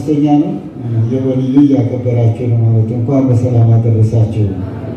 አምስተኛ ነው። የወልዩ እያከበራችሁ ነው ማለት እንኳን በሰላም አደረሳችሁ።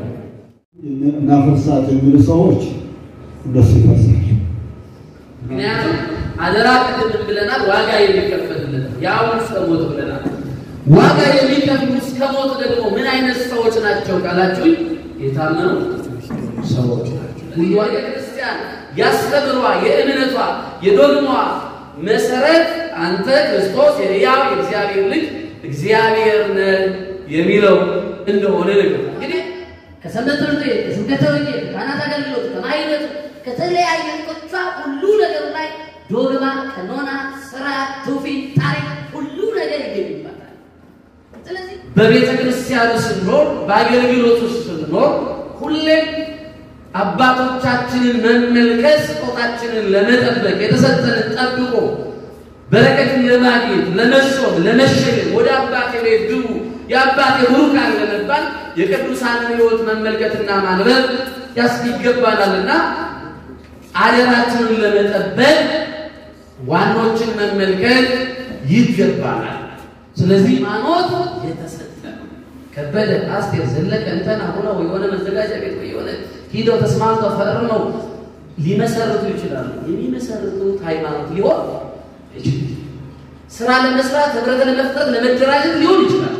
እናፈርሳት የሚሉ ሰዎች እንደሱ ይፈርሳል። ምክንያቱም አደራ ቅድም ብለናል፣ ዋጋ የሚከፈልለት ያው እስከ ሞት ብለናል። ዋጋ የሚከፍሉ እስከ ሞት ደግሞ ምን አይነት ሰዎች ናቸው ካላችሁኝ፣ የታመኑ ሰዎች ናቸው። ቤተ ክርስቲያን ያስተምሯ የእምነቷ የዶግሟ መሰረት አንተ ክርስቶስ የሕያው የእግዚአብሔር ልጅ እግዚአብሔር ነህ የሚለው እንደሆነ ነገር እንግዲህ ከሰንበት ትምህርት ቤት ከስብከተ ወንጌል ከካህናት አገልግሎት ከማይነቱ ከተለያየ ቆቻ ሁሉ ነገር ላይ ዶግማ፣ ቀኖና፣ ስርዓት፣ ትውፊት፣ ታሪክ ሁሉ ነገር ይገኝባታል። ስለዚህ በቤተ ክርስቲያኑ ስንኖር በአገልግሎቱ ስንኖር ሁሌም አባቶቻችንን መመልከት ስጦታችንን ለመጠበቅ የተሰጠንን ጠብቆ በረከትን ለማግኘት ለመሾም ለመሸለም ወደ አባቴ ቤት ግቡ የአባቴ ቡሩካን ለመባል የቅዱሳንን ሕይወት መመልከትና ማንበብ ያስ ይገባናልና አደራችንን ለመጠበቅ ዋኖችን መመልከት ይገባናል። ስለዚህ ሃይማኖት የተሰጠ ከበደ፣ አስቴር፣ ዘለቀ እንተና ሆነው የሆነ መዘጋጃ ቤት ወይ የሆነ ሂደው ተስማምተው ፈርመው ሊመሰርቱ ይችላሉ። የሚመሰርቱት ሃይማኖት ሊሆን ይችላል። ስራ ለመስራት ህብረት ለመፍጠር ለመደራጀት ሊሆን ይችላል።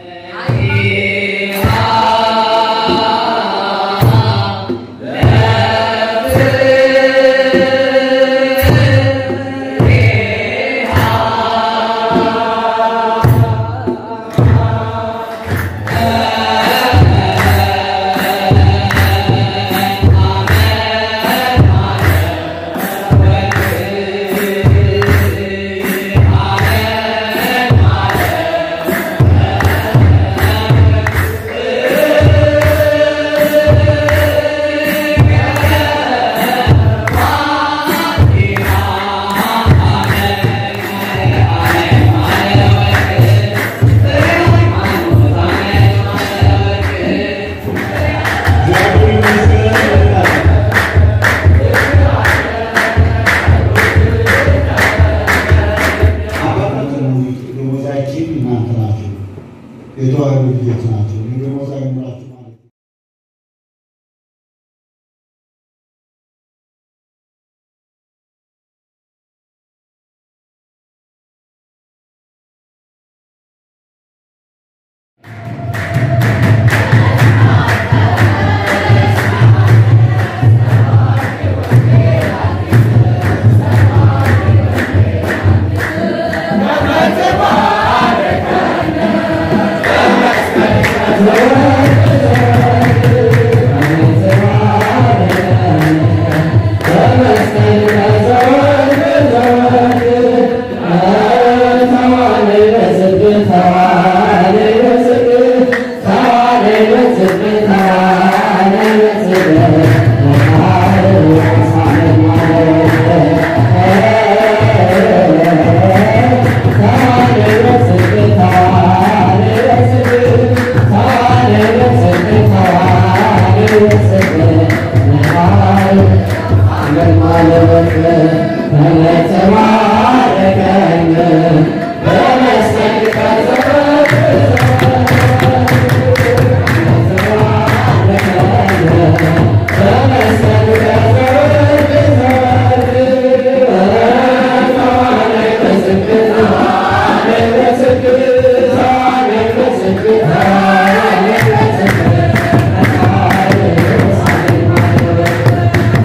ደሞዛችን እናንተ ናችሁ፣ የተዋህዶ ልጆች ናቸው። ደሞዛ ይኖራችሁ ማለት ነው።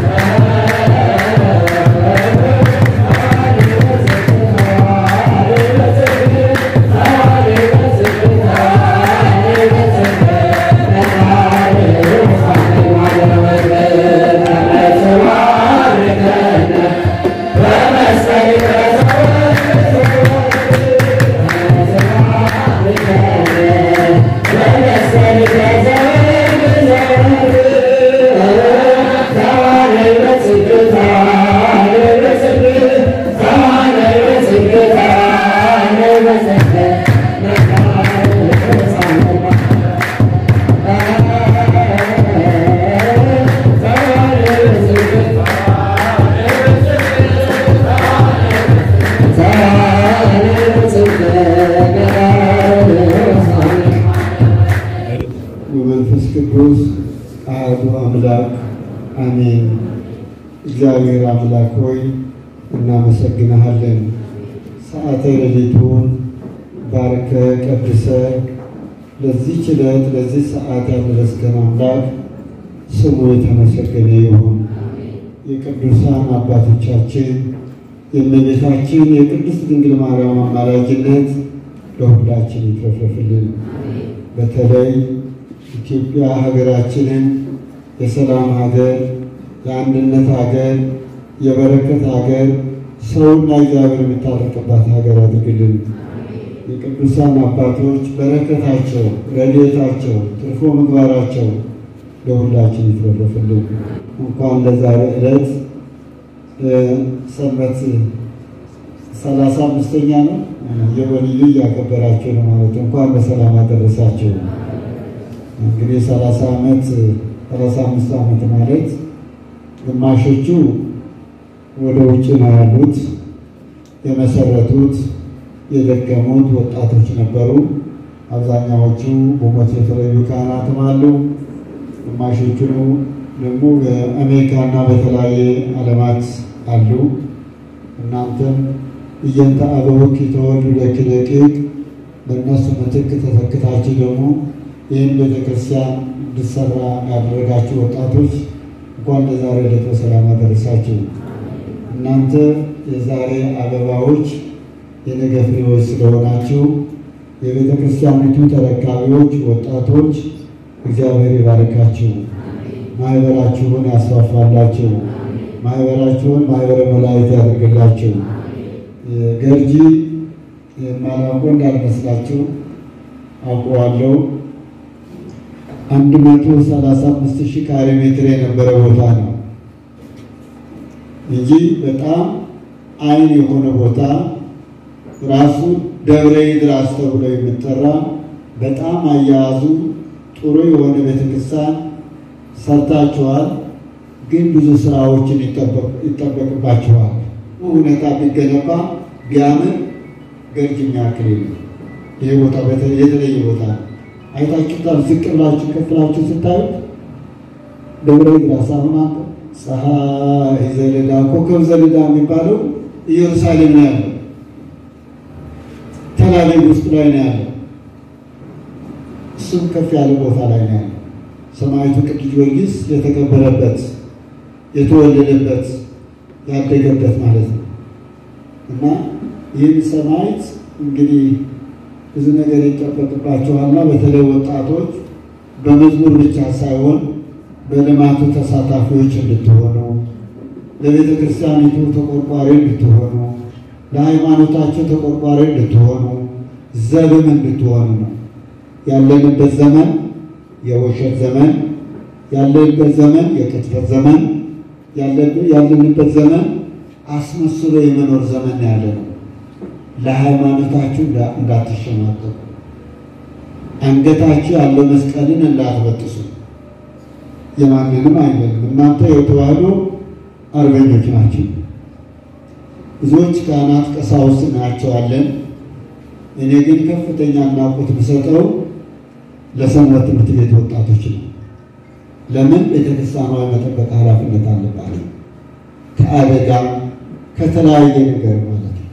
Thank አሜን። እግዚአብሔር አምላክ ሆይ እናመሰግንሃለን። ሰዓተ ሌሊቱን ባርከ ቀድሰ ለዚህች ዕለት ለዚህ ሰዓት ያደረስከን አምላክ ስሙ የተመሰገነ ይሁን። የቅዱሳን አባቶቻችን የእመቤታችን የቅድስት ድንግል ማርያም አማላጅነት ለሁላችን ይትረፍረፍልን። በተለይ ኢትዮጵያ ሀገራችንን የሰላም ሀገር፣ የአንድነት ሀገር፣ የበረከት ሀገር፣ ሰውና እግዚአብሔር የሚታረቅባት ሀገር አድርግልን። የቅዱሳን አባቶች በረከታቸው፣ ረድኤታቸው፣ ትርፎ ምግባራቸው ለሁላችን ይትረፍረፍልን። እንኳን ለዛሬ ዕለት ሰንበት ሰላሳ አምስተኛ ነው የወልዩ እያከበራችሁ ነው ማለት እንኳን በሰላም አደረሳችሁ። እንግዲህ ሰላሳ ዓመት ሰላሳ አምስት ዓመት ማለት ግማሾቹ ወደ ውጭ ነው ያሉት የመሰረቱት የደከሙት ወጣቶች ነበሩ። አብዛኛዎቹ በሞት የተለዩ ካህናትም አሉ። ግማሾቹ ደግሞ በአሜሪካና በተለያየ ዓለማት አሉ። እናንተም እየንተ አበውክ የተወልዱ ለክደቂቅ በእነሱ ምትክ ተተክታችሁ ደግሞ ይህን ቤተክርስቲያን እንድሰራ ያደረጋችሁ ወጣቶች እንኳን ለዛሬ ዕለት በሰላም አደረሳችሁ። እናንተ የዛሬ አበባዎች የነገ ፍሬዎች ስለሆናችሁ የቤተ ክርስቲያኒቱ ተረካቢዎች ወጣቶች እግዚአብሔር ይባርካችሁ፣ ማህበራችሁን ያስፋፋላችሁ፣ ማህበራችሁን ማህበረ መላእክት ያደርግላችሁ። ገርጂ የማላውቀው እንዳልመስላችሁ አውቀዋለሁ። አንድ መቶ ሰላሳ አምስት ሺህ ካሬ ሜትር የነበረ ቦታ ነው እንጂ በጣም አይን የሆነ ቦታ ራሱ ደብረ ይድራስ ተብሎ የሚጠራ በጣም አያያዙ ጥሩ የሆነ ቤተክርስቲያን ሰርታችኋል። ግን ብዙ ስራዎችን ይጠበቅባችኋል። ሁኔታ ቢገነባ ቢያምር ገርጅ የሚያክል የለም። ይህ ቦታ የተለየ ቦታ ነው። አይታችሁታል። ዝቅ ብላችሁ ከፍላችሁ ስታዩት ደብረ ይድራስ አሁን ፀሐይ ዘለዳ ኮከብ ዘለዳ የሚባለው ኢየሩሳሌም ነው ያለው። ተላቪቭ ውስጥ ላይ ነው ያለው። እሱም ከፍ ያለ ቦታ ላይ ነው ያለው። ሰማዕቱ ቅዱስ ጊዮርጊስ የተቀበረበት የተወለደበት ያደገበት ማለት ነው እና ይህን ሰማዕት እንግዲህ ብዙ ነገር ይጠበቅባቸዋልና በተለይ ወጣቶች በመዝሙር ብቻ ሳይሆን በልማቱ ተሳታፊዎች እንድትሆኑ፣ ለቤተ ክርስቲያኒቱ ተቆርቋሪ እንድትሆኑ፣ ለሃይማኖታቸው ተቆርቋሪ እንድትሆኑ፣ ዘብም እንድትሆኑ ነው። ያለንበት ዘመን የውሸት ዘመን፣ ያለንበት ዘመን የቅጥፈት ዘመን፣ ያለንበት ዘመን አስመስሎ የመኖር ዘመን ያለ ነው። ለሃይማኖታችሁ እንዳትሸማቀቁ፣ አንገታችሁ ያለው መስቀልን እንዳትበጥሱ። የማንንም አይደለም። እናንተ የተዋህዶ አርበኞች ናቸው። ብዙዎች ካህናት ቀሳውስት እናያቸዋለን። እኔ ግን ከፍተኛ አድናቆት ብሰጠው ለሰንበት ትምህርት ቤት ወጣቶች ነው። ለምን ቤተክርስቲያኗ የመጠበቅ ኃላፊነት አለባት ከአደጋ ከተለያየ ነገር ማለት ነው።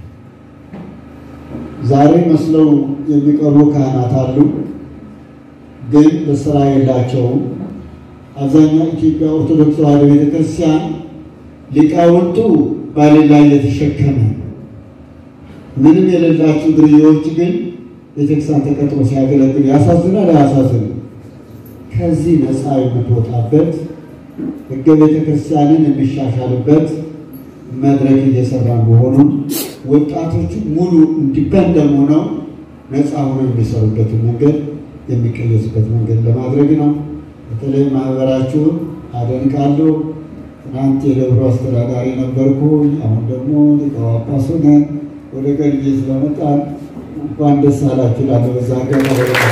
ዛሬ መስለው የሚቀርቡ ካህናት አሉ፣ ግን በስራ የላቸውም። አብዛኛው ኢትዮጵያ ኦርቶዶክስ ተዋሕዶ ቤተክርስቲያን ሊቃውንቱ ባሌላ እየተሸከመ ምንም የሌላቸው ድርዮች ግን ቤተክርስቲያን ተቀጥሮ ሲያገለግሉ ያሳዝናል። አያሳዝንም? ከዚህ ነፃ የምትወጣበት ሕገ ቤተክርስቲያንን የሚሻሻልበት መድረክ እየሰራ መሆኑን ወጣቶቹ ሙሉ እንዲበንደም ሆነው ነፃ ሆነው የሚሰሩበትን መንገድ የሚቀየሱበት መንገድ ለማድረግ ነው። በተለይ ማህበራችሁን አደንቃለሁ። ትናንት የደብሮ አስተዳዳሪ ነበርኩ። አሁን ደግሞ ሊቀ ጳጳስ ሆነን ወደ ገርጄ ስለመጣን እንኳን ደስ አላችሁ እላለሁ። በዛ ገና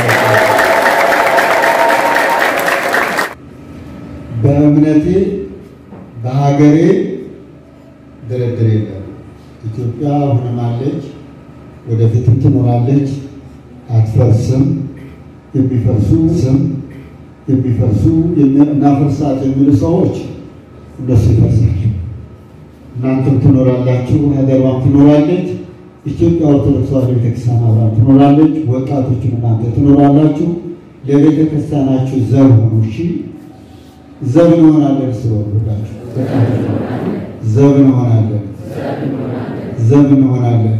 በእምነቴ በሀገሬ ድርድር የለም። ኢትዮጵያ አሁንም አለች፣ ወደፊትም ትኖራለች፣ አትፈርስም። የሚፈርሱ ስም የሚፈርሱ እናፈርሳት የሚሉ ሰዎች እነሱ ይፈርሳሉ። እናንተም ትኖራላችሁ፣ ሀገሯም ትኖራለች። ኢትዮጵያ ኦርቶዶክስ ተዋሕዶ ቤተክርስቲያን አብራም ትኖራለች። ወጣቶችም እናንተ ትኖራላችሁ። ለቤተ ክርስቲያናችሁ ዘብ ሆኑ። እሺ፣ ዘብ እንሆናለን። ስለወሉላችሁ ዘብ እንሆናለን፣ ዘብ እንሆናለን።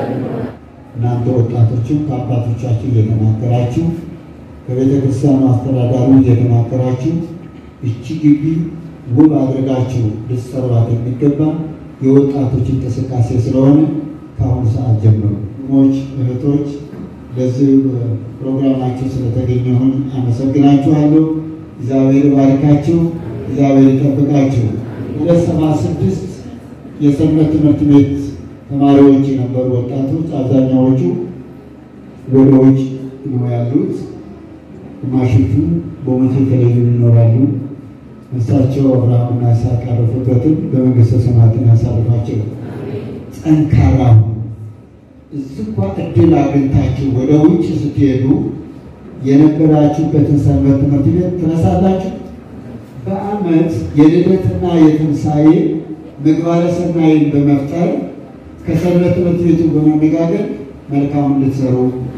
እናንተ ወጣቶችም ከአባቶቻችሁ እየተናገራችሁ ከቤተ ክርስቲያኑ አስተዳዳሪ እየተናገራችሁ እቺ ግቢ ውብ አድርጋችሁ ልትሰሯት የሚገባ የወጣቶች እንቅስቃሴ ስለሆነ ከአሁኑ ሰዓት ጀምሮ ሞች እህቶች ለዚህ ፕሮግራማችሁ ስለተገኘሁን አመሰግናችኋለሁ። እግዚአብሔር ባርካችሁ፣ እግዚአብሔር ይጠብቃችሁ። ወደ ሰባ ስድስት የሰንበት ትምህርት ቤት ተማሪዎች የነበሩ ወጣቶች አብዛኛዎቹ ወደ ውጭ ነው ያሉት። ግማሾቹ በሞት የተለዩ ይኖራሉ። እሳቸው አብርሃምና ይስሐቅ ያረፉበትን በመንግስተ ሰማያትን ያሳርፋቸው። ጠንካራ ሁኑ። እዚህ እንኳ እድል አግኝታችሁ ወደ ውጭ ስትሄዱ የነበራችሁበትን ሰንበት ትምህርት ቤት ትረሳላችሁ። በዓመት የልደትና የትንሣኤ ምግባረ ሰናይን በመፍጠር ከሰንበት ትምህርት ቤቱ በመነጋገር መልካሙን እንድትሰሩ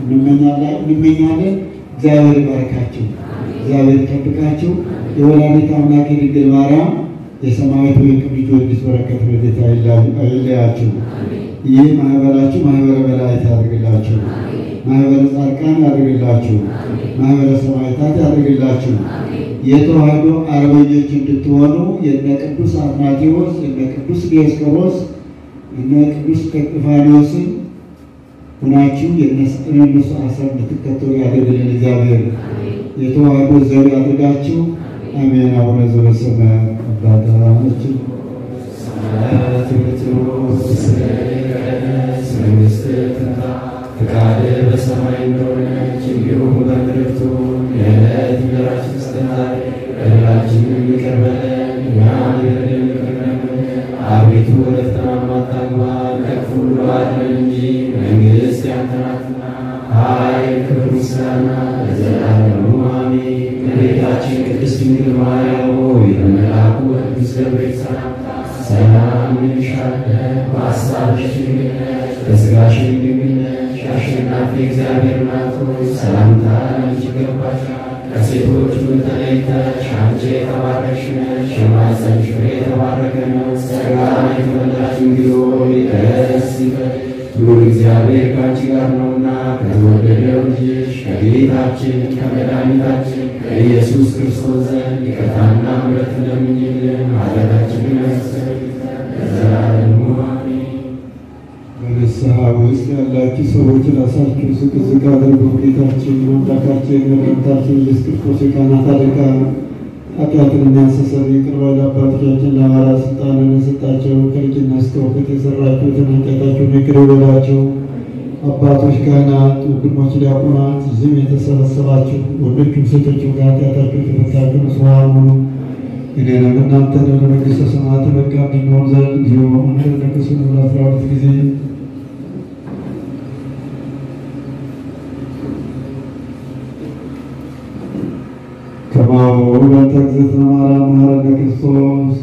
እንመኛለን። እግዚአብሔር ይባርካችሁ፣ እግዚአብሔር ይጠብቃችሁ። የወላዲተ አምላክ የድንግል ማርያም የሰማያዊት ወይ ቅዱስ ጊዮርጊስ በረከት ረድኤታ አይለያችሁ። ይህ ማህበራችሁ ማህበረ መላእክት ያድርግላችሁ፣ ማህበረ ጻድቃን ያድርግላችሁ፣ ማህበረ ሰማዕታት ያድርግላችሁ። የተዋህዶ አርበኞች እንድትሆኑ የነ ቅዱስ አትናቴዎስ የነ ቅዱስ ዲዮስቆሮስ እነ ቅዱስ ቀጥፋኒዎስን ሁናችሁ የእነሱ አሰር እንድትከተሉ ያደርግልን እግዚአብሔር። የተዋህዶ ዘብ ያድርጋችሁ። አሜን። አቡነ ዘበሰማያት አባታችን ፈቃድህ በሰማይ እንደሆነች እንዲሁም በምድር ትሁን። የዕለት እንጀራችንን ስጠን ዛሬ፣ በደላችንን ይቅር በለን እኛም የበደሉንን ይቅር እንደምንል። አቤቱ ወደ ፈተና አታግባን፣ ከክፉ ሁሉ አድነን እንጂ መንግሥት ያንተ ናትና፣ ኃይል፣ ክብር፣ ምስጋና ለዘላለሙ አሜን። እመቤታችን ቅድስት ድንግል ማርያም ሆይ በመልአኩ ቅዱስ ገብርኤል ሰላምታ ሰላም እንልሻለን። በሐሳብሽ ድንግል ነሽ፣ በሥጋሽም ድንግል ነሽ። አሸናፊ እግዚአብሔር እናት ሆይ ሰላምታ ላንቺ ይገባሻል። ከሴቶች ሁሉ ተለይተሽ አንቺ የተባረክሽ ነሽ፣ የማኅፀንሽ ፍሬ የተባረከ ነው። ጸጋን የተመላሽ ድንግል ሆይ ደስ ይበልሽ፣ ልዑል እግዚአብሔር ከአንቺ ጋር ነውና ከተወደደው ልጅሽ ከጌታችን ከመድኃኒታችን ከኢየሱስ ክርስቶስ ዘንድ ይቅርታና ምሕረት ለምኝልን ኃጢአታችንን ያስተሰርይ ዘንድ ለዘላለሙ አሜን። በንስሐ ውስጥ ያላችሁ ሰዎች ራሳችሁ ዝቅ ዝቅ አድርጉ። ጌታችን አምላካችን መድኃኒታችን ኢየሱስ ክርስቶስ የካህናት አለቃ ኃጢአትን የሚያስተሰርይ ይቅር ባይ አባቶቻችን ለሐዋርያት ስልጣንን የሰጣቸው ከልጅነት እስከ እውቀት የሰራችሁትን ኃጢአታችሁን ይቅር ይበላቸው። አባቶች፣ ካህናት፣ ወንድሞች፣ ዲያቆናት እዚህም የተሰበሰባችሁ ወንዶችም ሴቶችም ከኃጢአታችሁ የተፈታችሁ ንጹሐን ሁኑ። እኔንም እናንተንም ለመንግሥተ ሰማያት በቃ እንድንሆን ዘንድ እግዚኦ መሐረነ ክርስቶስ ለአስራ ሁለት ጊዜ ከማሁ በእንተ እግዝእትነ ማርያም መሐረነ ክርስቶስ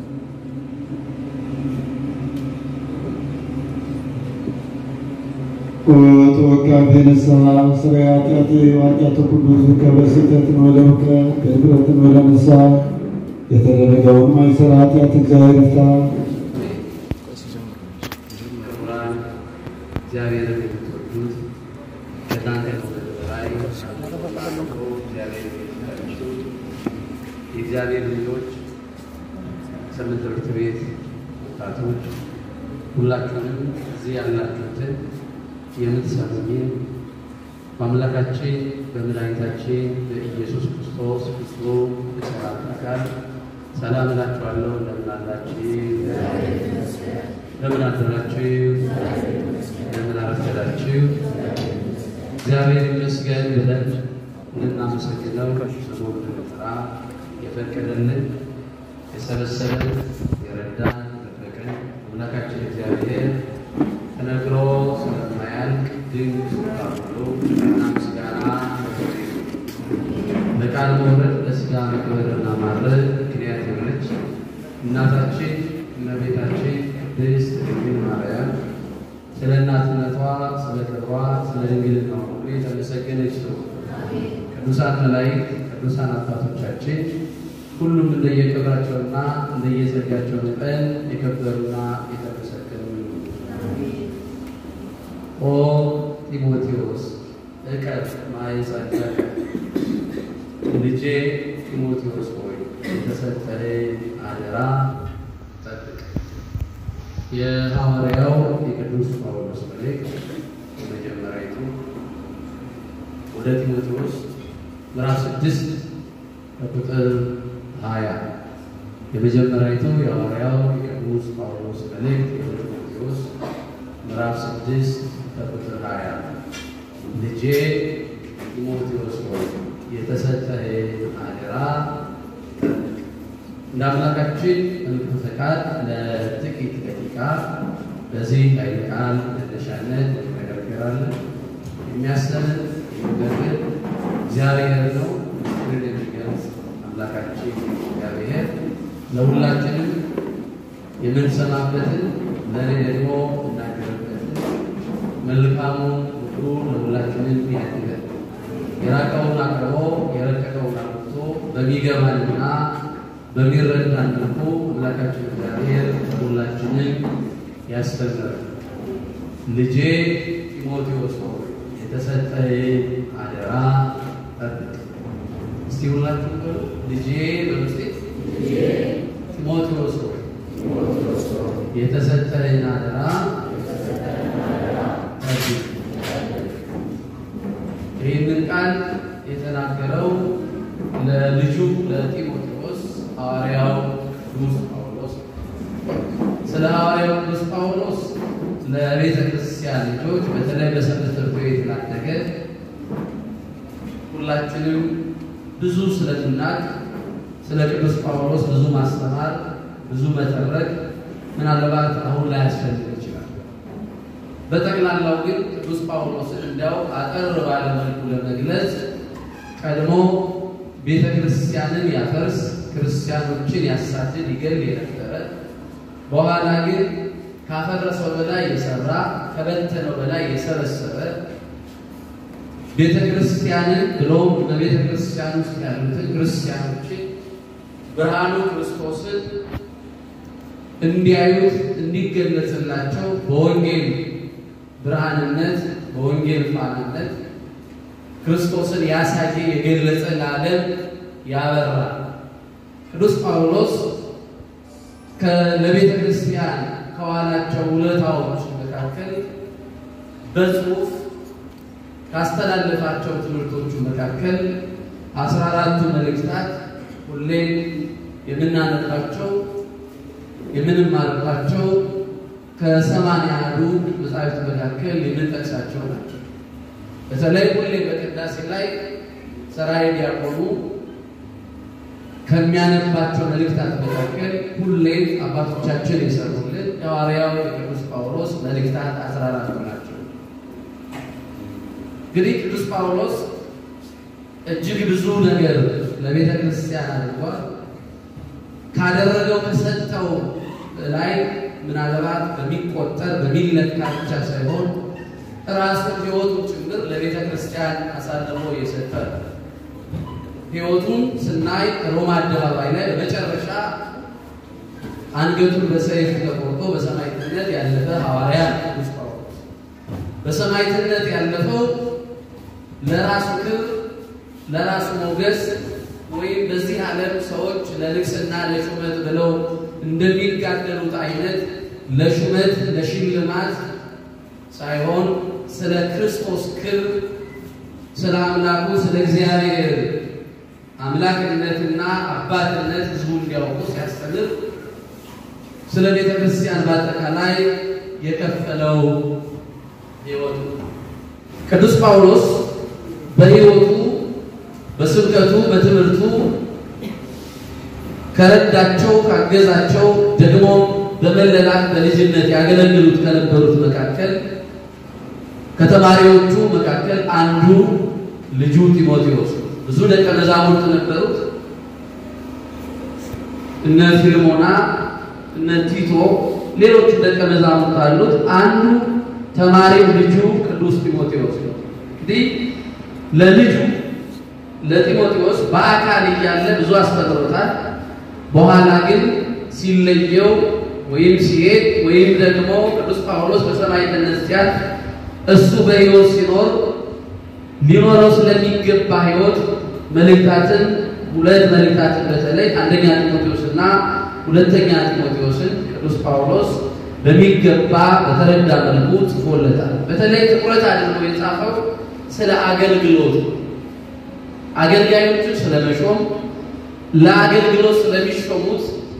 ወተወካፌ ንስሐ ስርየ ኃጢአቴ ወኃጢአተ ኩሉ ሕዝብ በስሕተትን ወለእውቀት በድፍረትን ወለንስሐ የተደረገውን ማይሰራ ኃጢአት እግዚአብሔር ይፍታ። ክቡራን እግዚአብሔርን የምትወዱት ከእናንተ ከሁሉ በላይ ባለፈው እግዚአብሔር የሚወዳችሁ የእግዚአብሔር ልጆች ሰንበት ትምህርት ቤት ወጣቶች ሁላችሁንም እዚህ ያላችሁትን የምትሰሙኝን በአምላካችን በመድኃኒታችን በኢየሱስ ክርስቶስ ፍጹም የሰላምታ ቃል ሰላም እላችኋለሁ። እንደምን አላችሁ? እንደምን አደራችሁ? እንደምን አረፈዳችሁ? እግዚአብሔር ይመስገን ብለን እንድናመሰግነው ስሙን እንድንጠራ የፈቀደልን የሰበሰበን የረዳን የጠበቀን አምላካችን እግዚአብሔር ተነግሮ ስለማያልቅ ድንቅ ስጦታ ሁሉ እና ምስጋና በቃል መውረድ ለሥጋ መክበርና ማድረግ ምክንያት የሆነች እናታችን እመቤታችን ቅድስት ድንግል ማርያም ስለ እናትነቷ፣ ስለ ክብሯ፣ ስለ ድንግልናዋ ሁሉ የተመሰገነች ነው። ቅዱሳን መላእክት፣ ቅዱሳን አባቶቻችን ሁሉም እንደየክብራቸውና እንደየጸጋቸው መጠን የከበሩና የተመሰገኑ ነው። ኦ ጢሞቴዎስ እቀፍ ማኅፀንከ ልጄ ጢሞቴዎስ ሆይ የተሰጠህን አደራ ጠብቅ። የሐዋርያው የቅዱስ ጳውሎስ መልእክት የመጀመሪያዊቱ ወደ ጢሞቴዎስ ምዕራፍ ስድስት ከቁጥር ሀያ የመጀመሪያዊቱ የሐዋርያው የቅዱስ ጳውሎስ መልእክት ወደ ጢሞቴዎስ ምዕራፍ ስድስት ከቁጥር ሀያ ልጄ ጢሞቴዎስ ሆይ የተሰጠህን አደራ ጠብቅ። እንደ አምላካችን መልካም ፈቃድ ለጥቂት ደቂቃ በዚህ ኃይለ ቃል መነሻነት እንነጋገራለን። የሚያስተምር የሚመክር እግዚአብሔር ነው። ምስጢርን የሚገልጽ አምላካችን እግዚአብሔር ለሁላችንም የምንሰማበትን ለእኔ ደግሞ እናገርበትን መልካሙን ሁሉ ለሁላችንም ያድርገን። የራቀውን አቅርቦ የረቀቀውን አምጥቶ በሚገባንና በሚረዳን መልኩ አምላካችን እግዚአብሔር ሁላችንን ያስተምረን። ልጄ ጢሞቴዎስ ሆይ የተሰጠህን አደራ ጠብቅ። እስቲ ሁላችሁ በሉ ልጄ በምስጢር ጢሞቴዎስ ሆይ የተሰጠህን አደራ ጠብቅ። ይህንን ቃል የተናገረው ለልጁ ለጢሞቴዎስ ሐዋርያው ቅዱስ ጳውሎስ ስለ ሐዋርያው ቅዱስ ጳውሎስ ለቤተ ክርስቲያን ልጆች በተለይ በሰንበት ትምህርት ቤት ላደገ ሁላችንም ብዙ ስለምናቅ ስለ ቅዱስ ጳውሎስ ብዙ ማስተማር ብዙ መተረክ ምናልባት አሁን ላይ ያስፈልግ ይችላል። በጠቅላላው ግን ቅዱስ ጳውሎስን እንዲያው አጠር ባለ መልኩ ለመግለጽ ቀድሞ ቤተ ክርስቲያንን ያፈርስ፣ ክርስቲያኖችን ያሳድድ፣ ይገል የነበረ በኋላ ግን ካፈረሰው በላይ የሰራ ከበተነው በላይ የሰበሰበ ቤተ ክርስቲያንን ብሎም በቤተ ክርስቲያን ውስጥ ያሉትን ክርስቲያኖችን ብርሃኑ ክርስቶስን እንዲያዩት እንዲገለጽላቸው በወንጌል ብርሃንነት በወንጌል ፋናነት ክርስቶስን ያሳየ የገለጸ ለዓለም ያበራ ቅዱስ ጳውሎስ ለቤተ ክርስቲያን ከዋላቸው ውለታዎች መካከል በጽሁፍ ካስተላለፋቸው ትምህርቶቹ መካከል አስራ አራቱ መልእክታት ሁሌም የምናነባቸው የምንማርባቸው ከሰማንያ አንዱ መጻሕፍት መካከል የምንጠቅሳቸው ናቸው። በተለይ ሁሌ በቅዳሴ ላይ ሰራይ ዲያቆኑ ከሚያነባቸው መልእክታት መካከል ሁሌም አባቶቻችን የሰሩልን የሐዋርያው የቅዱስ ጳውሎስ መልእክታት አስራ አራቱ ናቸው። እንግዲህ ቅዱስ ጳውሎስ እጅግ ብዙ ነገር ለቤተ ክርስቲያን አድርጓል። ካደረገው ከሰጠው ላይ ምናልባት በሚቆጠር በሚለካ ብቻ ሳይሆን ራሱን ሕይወቱ ጭምር ለቤተ ክርስቲያን አሳልፎ የሰጠ ሕይወቱን ስናይ ሮማ አደባባይ ላይ በመጨረሻ አንገቱን በሰይፍ ተቆርጦ በሰማዕትነት ያለፈ ሐዋርያ ቅዱስ ጳውሎስ በሰማዕትነት ያለፈው ለራሱ ክብር ለራሱ ሞገስ ወይም በዚህ ዓለም ሰዎች ለንግስና ለሹመት ብለው እንደሚጋደሉት አይነት ለሹመት ለሽልማት ሳይሆን ስለ ክርስቶስ ክብር ስለ አምላኩ ስለ እግዚአብሔር አምላክነትና አባትነት ሕዝቡ እንዲያውቁ ሲያስተምር ስለ ቤተ ክርስቲያን በአጠቃላይ የከፈለው ሕይወቱ ቅዱስ ጳውሎስ በሕይወቱ በስብከቱ በትምህርቱ ከረዳቸው ካገዛቸው ደግሞ በመለላክ በልጅነት ያገለግሉት ከነበሩት መካከል ከተማሪዎቹ መካከል አንዱ ልጁ ጢሞቴዎስ ብዙ ደቀ መዛሙርት ነበሩት። እነ ፊልሞና፣ እነ ቲቶ፣ ሌሎቹ ደቀ መዛሙርት አሉት። አንዱ ተማሪው ልጁ ቅዱስ ጢሞቴዎስ ነው። እንግዲህ ለልጁ ለጢሞቴዎስ በአካል እያለ ብዙ አስተምሮታል። በኋላ ግን ሲለየው ወይም ሲሄድ ወይም ደግሞ ቅዱስ ጳውሎስ በሰማዕትነት ሲያልፍ እሱ በሕይወት ሲኖር ሊኖረው ስለሚገባ ሕይወት መልእክታትን ሁለት መልእክታትን በተለይ አንደኛ ጢሞቴዎስና ሁለተኛ ጢሞቴዎስን ቅዱስ ጳውሎስ በሚገባ በተረዳ መልኩ ጽፎለታል። በተለይ ትኩረት አድርጎ የጻፈው ስለ አገልግሎት አገልጋዮችን ስለመሾም ለአገልግሎት ስለሚሾሙት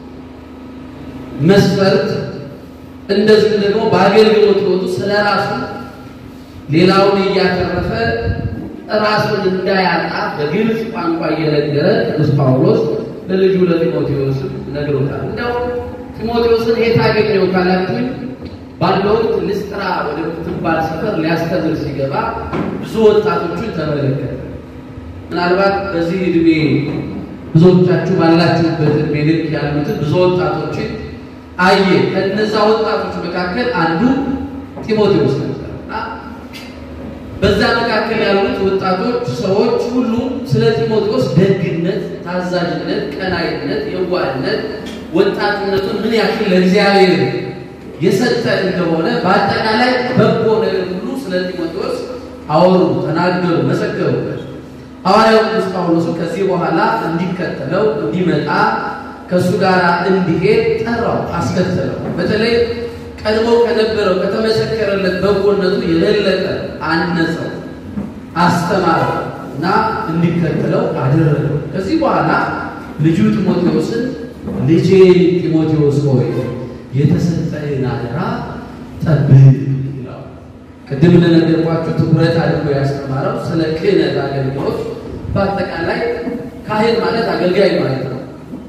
መስፈርት እንደዚሁም ደግሞ በአገልግሎት ሕይወቱ ስለ ራሱ ሌላውን እያተረፈ ራሱን እንዳያጣ በግልጽ ቋንቋ እየነገረ ቅዱስ ጳውሎስ ለልጁ ለጢሞቴዎስ ነግሮታል። እንደው ጢሞቴዎስን የት አገኘው ካላችሁኝ ባለው ወቅት ልስጥራ ወደ ምትባል ሰፈር ሊያስተምር ሲገባ ብዙ ወጣቶችን ተመለከተ። ምናልባት በዚህ እድሜ ብዙዎቻችሁ ባላችሁበት እድሜ ልክ ያሉትን ብዙ ወጣቶችን አየ። ከነዛ ወጣቶች መካከል አንዱ ጢሞቴዎስ ነበር እና በዛ መካከል ያሉት ወጣቶች ሰዎች ሁሉ ስለ ጢሞቴዎስ ደግነት፣ ታዛዥነት፣ ቀናይነት፣ የዋህነት ወጣትነቱን ምን ያክል ለእግዚአብሔር የሰጠ እንደሆነ በአጠቃላይ በጎ ነገር ሁሉ ስለ ጢሞቴዎስ አወሩ፣ ተናገሩ፣ መሰከሩበት። ሐዋርያው ቅዱስ ጳውሎስ ከዚህ በኋላ እንዲከተለው እንዲመጣ ከእሱ ጋር እንዲሄድ ጠራው፣ አስከተለው። በተለይ ቀድሞ ከነበረው ከተመሰከረለት በጎነቱ የበለጠ አነጸው፣ አስተማረው እና እንዲከተለው አደረገው። ከዚህ በኋላ ልጁ ጢሞቴዎስን ልጄ ጢሞቴዎስ ሆይ የተሰጠህን አደራ ጠብቅ ይለው። ቅድም እንደነገርኳችሁ ትኩረት አድርጎ ያስተማረው ስለ ክህነት አገልግሎት፣ በአጠቃላይ ካህን ማለት አገልጋይ ማለት ነው።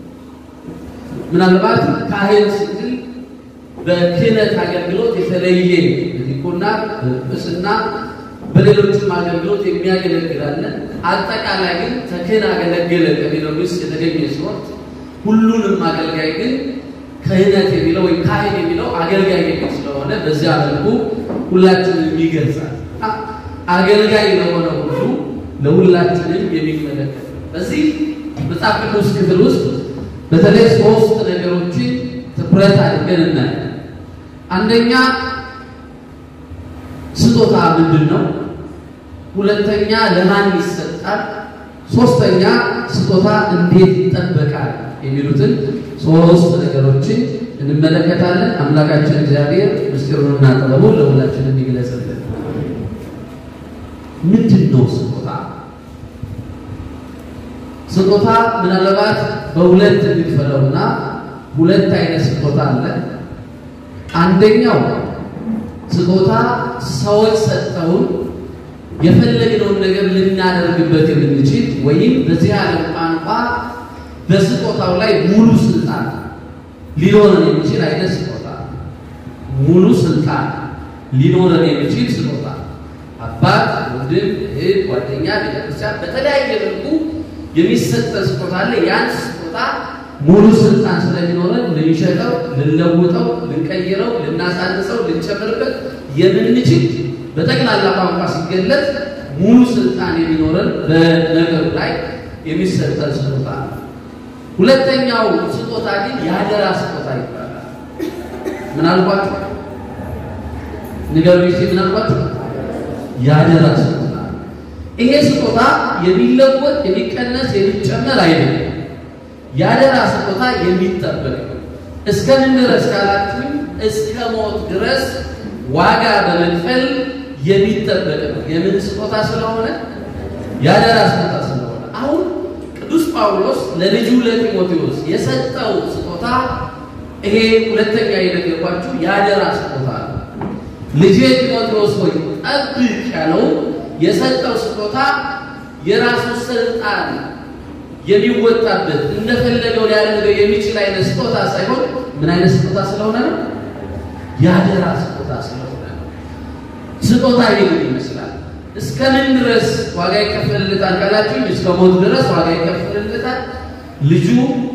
ምናልባት ካህን ስንል በክህነት አገልግሎት የተለየ በዲቁና፣ በጵጵስና በሌሎችም አገልግሎት የሚያገለግላለን። አጠቃላይ ግን ተክህን አገለገለ ከሚለው ውስጥ የተገኘ ሲሆን ሁሉንም አገልጋይ ግን ክህነት የሚለው ወይም ካህን የሚለው አገልጋይ የሚል ስለሆነ በዚያ መልኩ ሁላችንም ይገልጻል። አገልጋይ ለሆነ ሁሉ ለሁላችንም የሚመለከት በዚህ መጽሐፍ ቅዱስ ክፍል ውስጥ በተለይ ሶስት ነገሮችን ትኩረት አድርገን እናያለን። አንደኛ ስጦታ ምንድን ነው? ሁለተኛ ለማን ይሰጣል? ሶስተኛ ስጦታ እንዴት ይጠበቃል? የሚሉትን ሶስት ነገሮችን እንመለከታለን። አምላካችን እግዚአብሔር ምስጢሩንና ጥበቡን ለሁላችንም ይግለጽልን። ምንድን ነው ስጦታ? ስጦታ ምናልባት በሁለት የሚፈለውና ሁለት አይነት ስጦታ አለ። አንደኛው ስጦታ ሰዎች ሰጠውን የፈለግነውን ነገር ልናደርግበት የምንችል ወይም በዚህ ዓለም ቋንቋ በስጦታው ላይ ሙሉ ስልጣን ሊኖረን የሚችል አይነት ስጦታ፣ ሙሉ ስልጣን ሊኖረን የሚችል ስጦታ አባት፣ ወንድም፣ እህት፣ ጓደኛ፣ ቤተክርስቲያን በተለያየ መልኩ የሚሰጠን ስጦታ አለ። ያን ስጦታ ሙሉ ስልጣን ስለሚኖረን ልንሸጠው፣ ልንለውጠው፣ ልንቀይረው፣ ልናሳንሰው፣ ልንጨምርበት የምንችል በጠቅላላ ቋንቋ ሲገለጥ ሙሉ ስልጣን የሚኖረን በነገሩ ላይ የሚሰጠን ስጦታ ነው። ሁለተኛው ስጦታ ግን የአደራ ስጦታ ይባላል። ምናልባት ንገሩ ጊዜ ምናልባት የአደራ ስጦታ ይሄ ስጦታ የሚለወጥ የሚቀነስ የሚጨመር አይደለም። የአደራ ስጦታ የሚጠበቅ እስከምን ድረስ ካላችሁኝ እስከ ሞት ድረስ ዋጋ በመክፈል የሚጠበቅ ነው። የምን ስጦታ ስለሆነ የአደራ ስጦታ ስለሆነ አሁን ቅዱስ ጳውሎስ ለልጁ ለጢሞቴዎስ የሰጠው ስጦታ ይሄ ሁለተኛ የነገርኳችሁ የአደራ ስጦታ ነው። ልጄ ጢሞቴዎስ ሆይ ጠብቅ ያለው የሰጠው ስጦታ የራሱ ስልጣን የሚወጣበት እንደፈለገው ሊያደርገው የሚችል አይነት ስጦታ ሳይሆን ምን አይነት ስጦታ ስለሆነ ነው? የአደራ ስጦታ ስለሆነ ነው። ስጦታ ይሄን ይመስላል። እስከ ምን ድረስ ዋጋ ይከፈልለታል ካላችሁ እስከ ሞት ድረስ ዋጋ ይከፈልለታል። ልጁ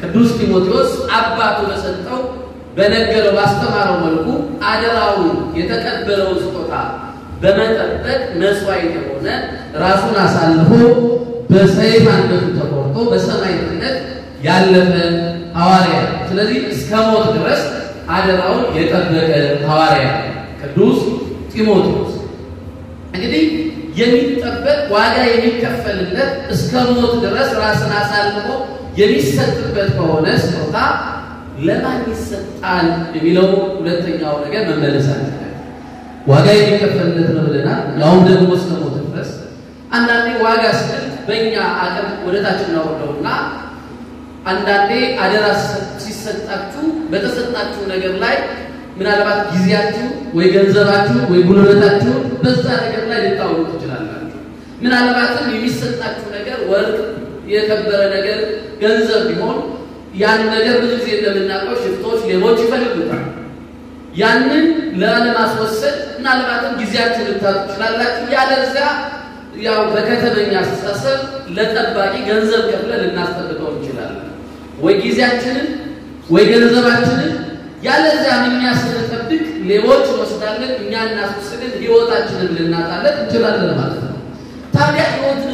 ቅዱስ ጢሞቴዎስ አባቱ በሰጠው በነገረው ባስተማረው መልኩ አደራውን የተቀበለውን ስጦታ በመጠበቅ መስዋዕት የሆነ ራሱን አሳልፎ በሰይፍ አንገቱ ተቆርጦ በሰማዕትነት ያለፈ ሐዋርያ። ስለዚህ እስከ ሞት ድረስ አደራውን የጠበቀ ሐዋርያ ቅዱስ ጢሞቴዎስ እንግዲህ የሚጠበቅ ዋጋ የሚከፈልለት እስከ ሞት ድረስ ራስን አሳልፎ የሚሰጥበት ከሆነ ስጦታ ለማን ይሰጣል የሚለው ሁለተኛው ነገር መመለስ አለ። ዋጋ የሚከፈልለት ነው ብለናል። ያውም ደግሞ እስከ ሞት ድረስ። አንዳንዴ ዋጋ ስል በእኛ አቅም ወደታች እናወርደውና አንዳንዴ አደራ ሲሰጣችሁ በተሰጣችሁ ነገር ላይ ምናልባት ጊዜያችሁ ወይ ገንዘባችሁ ወይ ጉልበታችሁ በዛ ነገር ላይ ልታውሉ ትችላላችሁ። ምናልባትም የሚሰጣችሁ ነገር ወርቅ፣ የከበረ ነገር፣ ገንዘብ ቢሆን ያን ነገር ብዙ ጊዜ እንደምናውቀው ሽፍቶች፣ ሌቦች ይፈልጉታል። ያንን ላለማስወሰድ ምናልባትም ጊዜያችሁ ልታጡ ትችላላችሁ። ያለዚያ ያው በከተመኛ አስተሳሰብ ለጠባቂ ገንዘብ ከፍለ ልናስጠብቀው እንችላለን። ወይ ጊዜያችንን ወይ ገንዘባችንን ያለዚያ እኛ ስንጠብቅ ሌቦች እንወስዳለን፣ እኛ እናስወስድን፣ ህይወታችንን ልናጣለን እንችላለን ማለት ነው። ታዲያ ህይወትን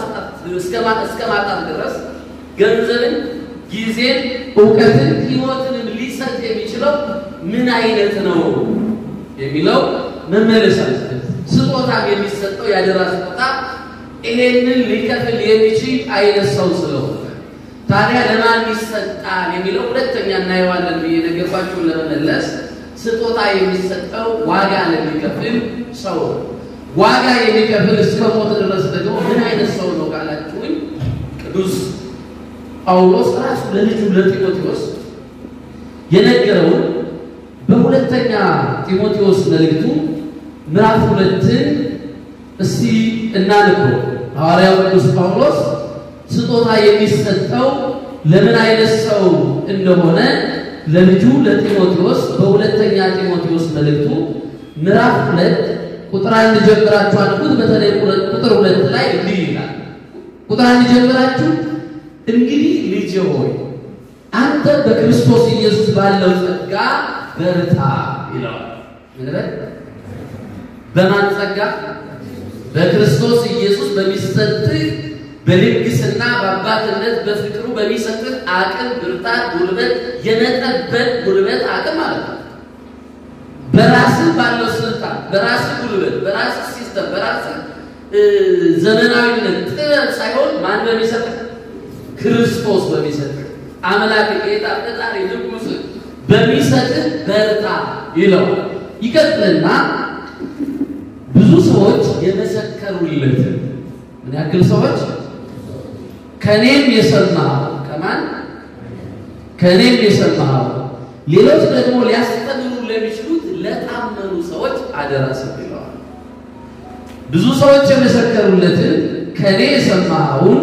እስከ ማጣት ድረስ ገንዘብን፣ ጊዜን፣ እውቀትን፣ ህይወትንም ሊሰጥ የሚችለው ምን አይነት ነው የሚለው መመለስ አለበት። ስጦታ የሚሰጠው ያደራ ስጦታ ይሄንን ሊከፍል የሚችል አይነት ሰው ስለሆነ ታዲያ ለማን ይሰጣል የሚለው ሁለተኛ እናየዋለን ብዬ ነገርኳችሁን ለመመለስ ስጦታ የሚሰጠው ዋጋ ለሚከፍል ሰው ዋጋ የሚከፍል እስከ ሞት ድረስ ደግሞ ምን አይነት ሰው ነው ካላችሁኝ ቅዱስ ጳውሎስ ራሱ ለልጁ ለጢሞቴዎስ የነገረውን በሁለተኛ ጢሞቴዎስ መልእክቱ ምዕራፍ ሁለትን እስቲ እናንብበው። ሐዋርያው ቅዱስ ጳውሎስ ስጦታ የሚሰጠው ለምን አይነት ሰው እንደሆነ ለልጁ ለጢሞቴዎስ በሁለተኛ ጢሞቴዎስ መልእክቱ ምዕራፍ ሁለት ቁጥር አንድ ጀምራችሁ አንብቡት። በተለይ ቁጥር ሁለት ላይ እንዲህ ይላል። ቁጥር አንድ ጀምራችሁ እንግዲህ ልጄ ሆይ አንተ በክርስቶስ ኢየሱስ ባለው ጸጋ በርታ ይለዋል። ምንበል በማን ጸጋ? በክርስቶስ ኢየሱስ በሚሰጥህ በልግስና በአባትነት በፍቅሩ በሚሰጥህ አቅም፣ ብርታት፣ ጉልበት የመጠበቅ ጉልበት አቅም ማለት ነው። በራስህ ባለው ስልጣን፣ በራስህ ጉልበት፣ በራስህ ሲስተም፣ በራስህ ዘመናዊነት ጥበብ ሳይሆን ማን በሚሰጥህ ክርስቶስ በሚሰጥህ አምላክ ጌታ ፈጣሪ ንጉሥ በሚሰጥህ በርታ ይለዋል። ይቀጥልና ብዙ ሰዎች የመሰከሩለትን ምን ያክል ሰዎች ከኔም የሰማኸው ከማን ከኔም የሰማኸው ሌሎች ደግሞ ሊያስተምሩ ለሚችሉት ለታመኑ ሰዎች አደራ ስጥ ይለዋል። ብዙ ሰዎች የመሰከሩለትን ከኔ የሰማኸውን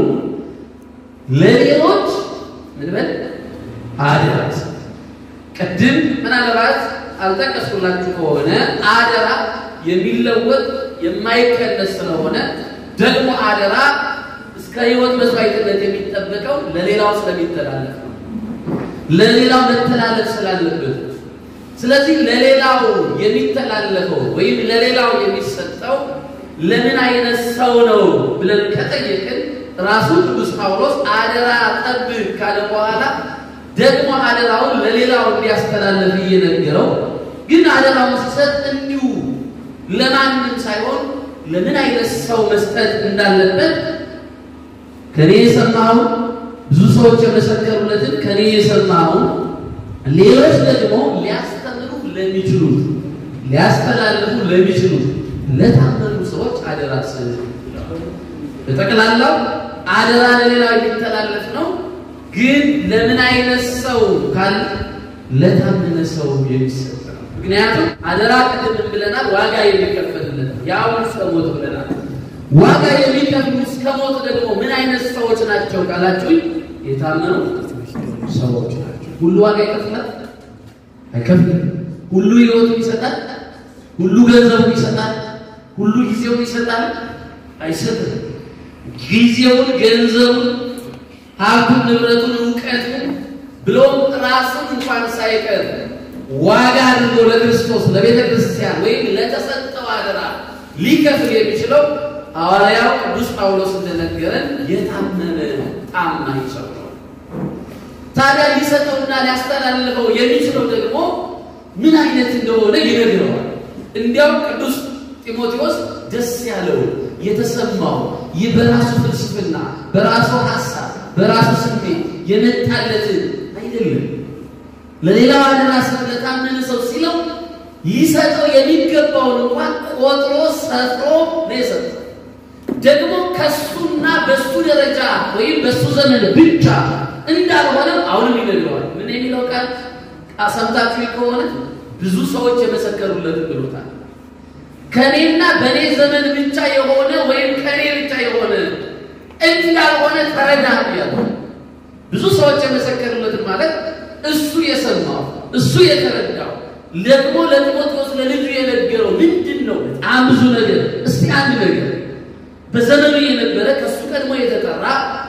ለሌሎች ምን በል አደራ ስጥ። ቅድም ምናልባት አልጠቀስኩላችሁ ከሆነ አደራ የሚለወጥ የማይቀነስ ስለሆነ ደግሞ አደራ እስከ ሕይወት መስዋዕትነት የሚጠበቀው ለሌላው ስለሚተላለፍ ነው። ለሌላው መተላለፍ ስላለበት ስለዚህ ለሌላው የሚተላለፈው ወይም ለሌላው የሚሰጠው ለምን አይነት ሰው ነው ብለን ከጠየቅን ራሱ ቅዱስ ጳውሎስ አደራ ጠብቅ ካለ በኋላ ደግሞ አደራውን ለሌላው እንዲያስተላልፍ እየነገረው ግን አደራውን ሲሰጥ እንዲሁ ለማንም ሳይሆን ለምን አይነት ሰው መስጠት እንዳለበት ከኔ የሰማውን ብዙ ሰዎች የመሰከሩለትን ከኔ የሰማውን ሌሎች ደግሞ ሊያስተምሩ ለሚችሉት ሊያስተላልፉ ለሚችሉት ለታመኑ ሰዎች አደራ ስጥ። በጠቅላላው አደራ ለሌላው የሚተላለፍ ነው። ግን ለምን አይነት ሰው ካል ለታመነ ሰው የሚሰጥ ነው። ምክንያቱም አደራ ቅድም ብለናል፣ ዋጋ የሚከፈልለት ያውን እስከ ሞት ብለናል። ዋጋ የሚከፍሉ እስከ ሞት ደግሞ ምን አይነት ሰዎች ናቸው ካላችሁኝ፣ የታመኑ ሰዎች ናቸው። ሁሉ ዋጋ ይከፍላል? አይከፍልም። ሁሉ ሕይወቱን ይሰጣል? ሁሉ ገንዘቡን ይሰጣል? ሁሉ ጊዜውን ይሰጣል? አይሰጥም። ጊዜውን፣ ገንዘቡን፣ ሀብቱን፣ ንብረቱን፣ እውቀቱን ብሎም ራሱን እንኳን ሳይቀር ዋጋ አድርጎ ለክርስቶስ ለቤተ ክርስቲያን ወይም ለተሰጠው አደራ ሊከፍል የሚችለው ሐዋርያው ቅዱስ ጳውሎስ እንደነገረን የታመነ ታማኝ ሰው ነው። ታዲያ ሊሰጠውና ሊያስተላልፈው የሚችለው ደግሞ ምን አይነት እንደሆነ ይነግረዋል። እንዲያው ቅዱስ ጢሞቴዎስ ደስ ያለው የተሰማው ይህ በራሱ ፍልስፍና፣ በራሱ ሀሳብ፣ በራሱ ስሜት የመጣለትን አይደለም ለሌላው አደራ ስለታመነ ሰው ሲለው ሊሰጠው የሚገባውን እንኳን ቆጥሮ ሰጥሮ ነው የሰጠው። ደግሞ ከሱና በሱ ደረጃ ወይም በሱ ዘመን ብቻ እንዳልሆነ አሁንም ይነግረዋል። ምን የሚለው ቃል ሰምታችሁ ከሆነ ብዙ ሰዎች የመሰከሩለትን ብሎታል። ከኔና በእኔ ዘመን ብቻ የሆነ ወይም ከኔ ብቻ የሆነ እንዳልሆነ ተረዳ ያለ ብዙ ሰዎች የመሰከሩለትን ማለት እሱ የሰማው እሱ የተረዳው ደግሞ ለጢሞቴዎስ ለልጁ የነገረው ምንድን ነው? በጣም ብዙ ነገር። እስቲ አንድ ነገር በዘመኑ የነበረ ከእሱ ቀድሞ የተጠራ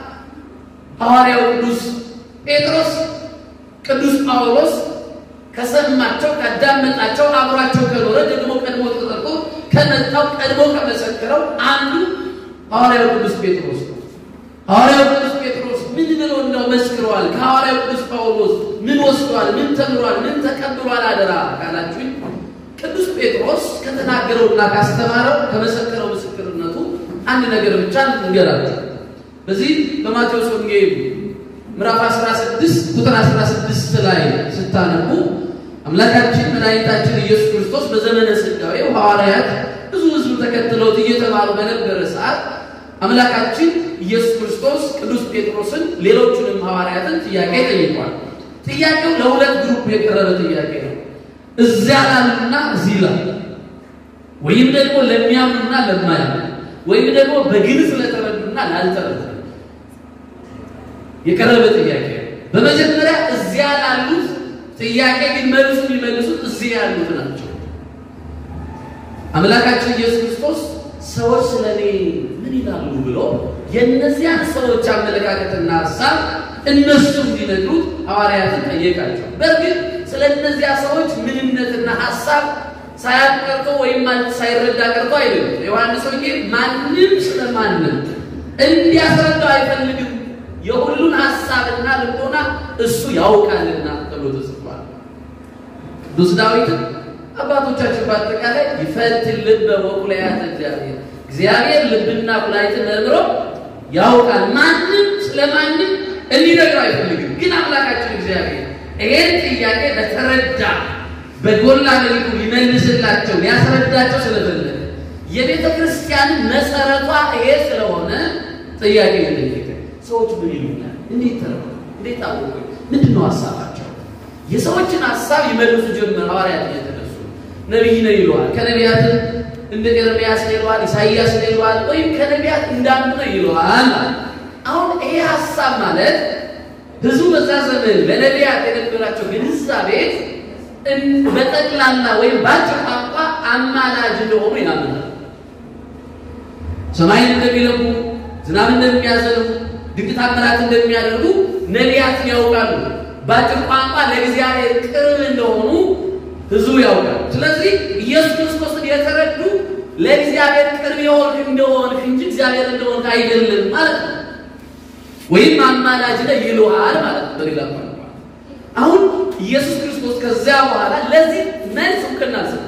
ሐዋርያው ቅዱስ ጴጥሮስ፣ ቅዱስ ጳውሎስ ከሰማቸው ካዳመጣቸው፣ አብሯቸው ከኖረ ደግሞ ቀድሞ ተጠርቶ ከመጣው ቀድሞ ከመሰከረው አንዱ ሐዋርያው ቅዱስ ጴጥሮስ ነው። ሐዋርያው ቅዱስ ጴጥሮስ ምን ብሎ እንደው መስክረዋል? ከሐዋርያው ቅዱስ ጳውሎስ ምን ወስዷል? ምን ተምሯል? ምን ተቀብሏል? አደራ ካላችሁኝ ቅዱስ ጴጥሮስ ከተናገረውና ካስተማረው ከመሰከረው ምስክርነቱ አንድ ነገር ብቻ እንገራችሁ። በዚህ በማቴዎስ ወንጌል ምዕራፍ 16 ቁጥር 16 ላይ ስታነቡ አምላካችን መድኃኒታችን ኢየሱስ ክርስቶስ በዘመነ ሥጋዌው ሐዋርያት ብዙ ሕዝብ ተከትለውት እየተባሉ በነበረ ሰዓት አምላካችን ኢየሱስ ክርስቶስ ቅዱስ ጴጥሮስን ሌሎቹንም ሐዋርያትን ጥያቄ ጠይቋል። ጥያቄው ለሁለት ግሩፕ የቀረበ ጥያቄ ነው። እዚያ ላሉና እዚህ ላሉ ወይም ደግሞ ለሚያምኑና ለማያምኑ ወይም ደግሞ በግልጽ ለተረዱና ላልተረዱ የቀረበ ጥያቄ ነው። በመጀመሪያ እዚያ ላሉት ጥያቄ ግን መልሱ የሚመልሱት እዚህ ያሉት ናቸው። አምላካችን ኢየሱስ ክርስቶስ ሰዎች ስለ እኔ ምን ይላሉ ብሎ የእነዚያን ሰዎች አመለካከትና ሀሳብ እነሱ እንዲነግሩት ሐዋርያትን ጠየቃቸው። በእርግጥ ስለ እነዚያ ሰዎች ምንነትና ሀሳብ ሳያውቅ ቀርቶ ወይም ሳይረዳ ቀርቶ አይደለም። ዮሐንስ ወንጌል ማንም ስለማንም እንዲያስረዳው አይፈልግም። የሁሉን ሀሳብና ልቦና እሱ ያውቃልና ተብሎ ተጽፏል። ቅዱስ ዳዊትም አባቶቻችን በአጠቃላይ ይፈትን ልበ ወኩላያተ እግዚአብሔር እግዚአብሔር ልብና ኩላሊትን መርምሮ ያውቃል። ማንም ስለማንም እንዲነግረው አይፈልግም። ግን አምላካችን እግዚአብሔር ይሄን ጥያቄ በተረዳ በጎላ መልኩ ሊመልስላቸው ሊያስረዳቸው ስለፈለገ የቤተ ክርስቲያን መሰረቷ ይሄ ስለሆነ ጥያቄ ጠየቀ። ሰዎች ምን ይሉኛል? እንዴት ተረዱ? እንዴት አወቁ? ምንድን ነው ሀሳባቸው? የሰዎችን ሀሳብ ይመልሱ ጀመር። ሐዋርያት እየተነሱ ነቢይ ነው ይለዋል። ከነቢያት እንደ ኤርምያስ ነው ይለዋል። ኢሳይያስ ነው ይለዋል። ወይም ከነቢያት እንዳንዱ ነው ይለዋል። አሁን ይሄ ሀሳብ ማለት ህዝቡ በዛ ዘመን ለነቢያት የነበራቸው ግንዛቤ በጠቅላላ ወይም በአጭር ቋንቋ አማላጅ እንደሆኑ ያምናል። ሰማይን እንደሚለቁ፣ ዝናብ እንደሚያዘንቡ፣ ድንቅ ታምራት እንደሚያደርጉ ነቢያትን ያውቃሉ። በአጭር ቋንቋ ለእግዚአብሔር ቅርብ እንደሆኑ ህዝቡ ያውቃል። ስለዚህ ኢየሱስ ክርስቶስን የተረዱ ለእግዚአብሔር ቅርብ የሆንክ እንደሆንክ እንጂ እግዚአብሔር እንደሆንክ አይደለም ማለት ነው። ወይም አማላጅ ነህ ይሉሃል ማለት ነው በሌላ ቋንቋ። አሁን ኢየሱስ ክርስቶስ ከዚያ በኋላ ለዚህ መልስ እውቅና ሰጠ።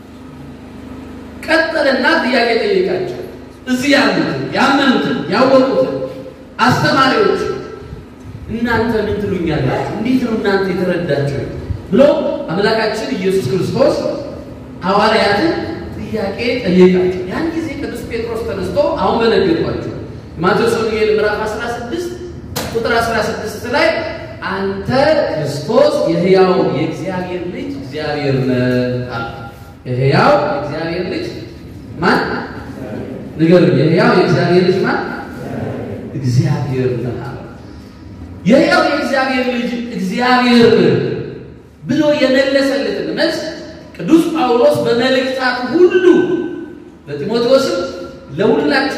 ቀጠለና ጥያቄ ጠየቃቸው። እዚህ ያሉትን ያመኑትን ያወቁትን አስተማሪዎች እናንተ ምን ትሉኛላችሁ? እንዴት ነው እናንተ የተረዳችሁ? ብሎ አምላካችን ኢየሱስ ክርስቶስ ሐዋርያትን ጥያቄ ጠየቃቸው። ያን ጊዜ ቅዱስ ጴጥሮስ ተነስቶ አሁን በነገርኳቸው ማቴዎስ ወንጌል ምዕራፍ 16 ቁጥር 16 ላይ አንተ ክርስቶስ የሕያው የእግዚአብሔር ልጅ እግዚአብሔር ነህ አለ። የሕያው የእግዚአብሔር ልጅ ማን? ንገሩኝ። የሕያው የእግዚአብሔር ልጅ ማን? እግዚአብሔር ነህ አለ። የሕያው የእግዚአብሔር ልጅ እግዚአብሔር ብሎ የመለሰለትን መልስ ቅዱስ ጳውሎስ በመልእክታት ሁሉ ለጢሞቴዎስም ለሁላችንም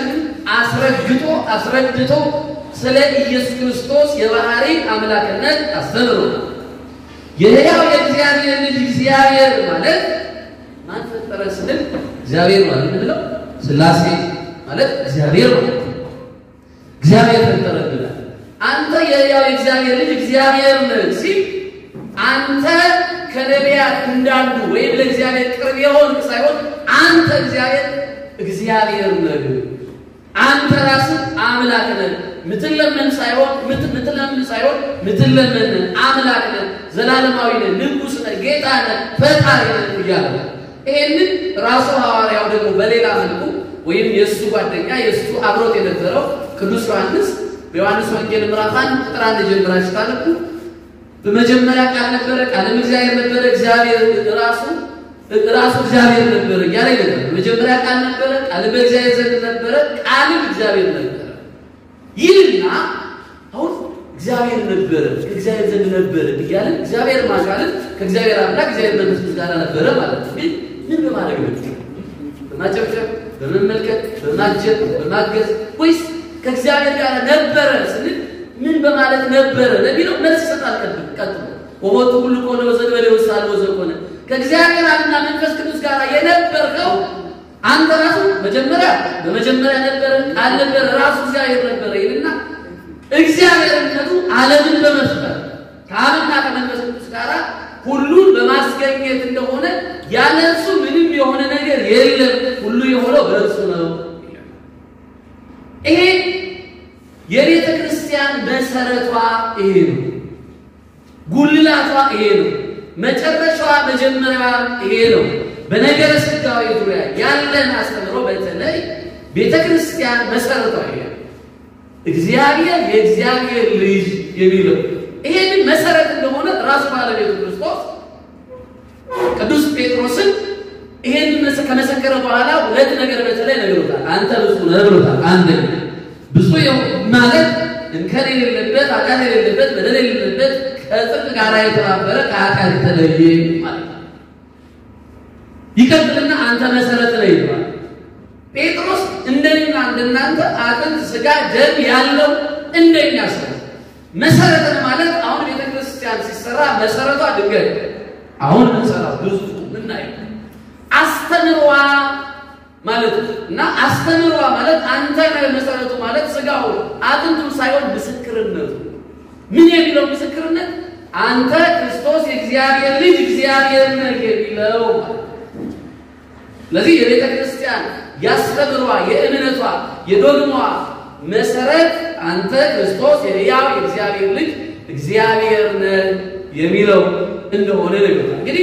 አስረግጦ አስረድቶ ስለ ኢየሱስ ክርስቶስ የባህሪ አምላክነት አስተምሮናል። የሕያው የእግዚአብሔር ልጅ እግዚአብሔር ማለት ማን ፈጠረ ስንል እግዚአብሔር ማለት ምንለው ሥላሴ ማለት እግዚአብሔር ማለት ነው። እግዚአብሔር ፈጠረ ብላል። አንተ የሕያው የእግዚአብሔር ልጅ እግዚአብሔር ነህ ሲል አንተ ከነቢያት እንዳንዱ ወይም ለእግዚአብሔር ቅርብ የሆን ሳይሆን አንተ እግዚአብሔር እግዚአብሔር ነህ። አንተ ራስህ አምላክ ነህ። ምትለመን ሳይሆን ምትለምን ሳይሆን ምትለመን አምላክ ነህ፣ ዘላለማዊ ነህ፣ ንጉሥ ነህ፣ ጌታ ነህ፣ ፈጣሪ ነህ እያለ ይሄንን ራሱ ሐዋርያው ደግሞ በሌላ መልኩ ወይም የእሱ ጓደኛ የእሱ አብሮት የነበረው ቅዱስ ዮሐንስ በዮሐንስ ወንጌል ምዕራፍ አንድ ቁጥር አንድ ጀምራችሁ ታነቡ በመጀመሪያ ቃል ነበረ፣ ቃልም እግዚአብሔር ነበረ፣ እግዚአብሔር ራሱ ራሱ እግዚአብሔር ነበረ እያለ ይነገር። በመጀመሪያ ቃል ነበረ፣ ቃልም በእግዚአብሔር ዘንድ ነበረ፣ ቃልም እግዚአብሔር ነበረ ይህና አሁን እግዚአብሔር ነበረ ከእግዚአብሔር ዘንድ ነበረ እያለ እግዚአብሔር ማካለት ከእግዚአብሔር አምላክ እግዚአብሔር መንፈስ ጋር ነበረ ማለት ነው። ግን ምን በማድረግ ነው? በማጨብጨብ በመመልከት በማጀብ በማገዝ ወይስ ከእግዚአብሔር ጋር ነበረ ስንል ምን በማለት ነበረ ለሚለው መልስ ይሰጣል። ቀጥሎ ቀጥሎ ወሞቱ ሁሉ ከሆነ በዘንበሌ ውስጥ አለ ዘኮነ ከእግዚአብሔር አብና መንፈስ ቅዱስ ጋር የነበርከው አንተ ራሱ መጀመሪያ በመጀመሪያ ነበረ ቃል ነበረ ራሱ እግዚአብሔር ነበረ ይልና እግዚአብሔርነቱ ዓለምን በመፍጠር ከአብና ከመንፈስ ቅዱስ ጋር ሁሉን በማስገኘት እንደሆነ ያለ እርሱ ምንም የሆነ ነገር የለም፣ ሁሉ የሆነው በእርሱ ነው። ይሄ የቤተ ክርስቲያን መሰረቷ ይሄ ነው። ጉልላቷ ይሄ ነው። መጨረሻዋ መጀመሪያዋ ይሄ ነው። በነገረ ሥጋዌ ዙሪያ ያለን አስተምሮ በተለይ ቤተ ክርስቲያን መሰረቷ ይሄ ነው። እግዚአብሔር የእግዚአብሔር ልጅ የሚለው ይሄንን መሰረት እንደሆነ ራሱ ባለቤቱ ክርስቶስ ቅዱስ ጴጥሮስን ይሄን ከመሰከረ በኋላ ሁለት ነገር በተለይ ነግሮታል። አንተ ብፁዕ ነህ ብሎታል። አንደኛ ብፁዕ ማለት እንከን የሌለበት ኃጢአት የሌለበት በደል የሌለበት ከጽድቅ ጋር የተባበረ ከኃጢአት የተለየ ማለት ነው። ይቀጥልና አንተ መሰረት ነህ ይለዋል። ጴጥሮስ እንደኛ እንደናንተ አጥንት ስጋ ደም ያለው እንደኛ ሰው መሰረት ማለት አሁን ቤተ ክርስቲያን ሲሰራ መሰረቷ ድንጋይ አሁን ምንሰራው ብዙ ምናየው አስተምሯ ማለት እና አስተምሯ ማለት አንተ ነህ መሰረቱ ማለት ስጋው አጥንቱም ሳይሆን ምስክርነቱ ምን የሚለው ምስክርነት አንተ ክርስቶስ የእግዚአብሔር ልጅ እግዚአብሔር ነህ የሚለው ስለዚህ የቤተ ክርስቲያን ያስተምሯ የእምነቷ የዶግሟ መሰረት አንተ ክርስቶስ የሕያው የእግዚአብሔር ልጅ እግዚአብሔር ነህ የሚለው እንደሆነ ነገር እንግዲህ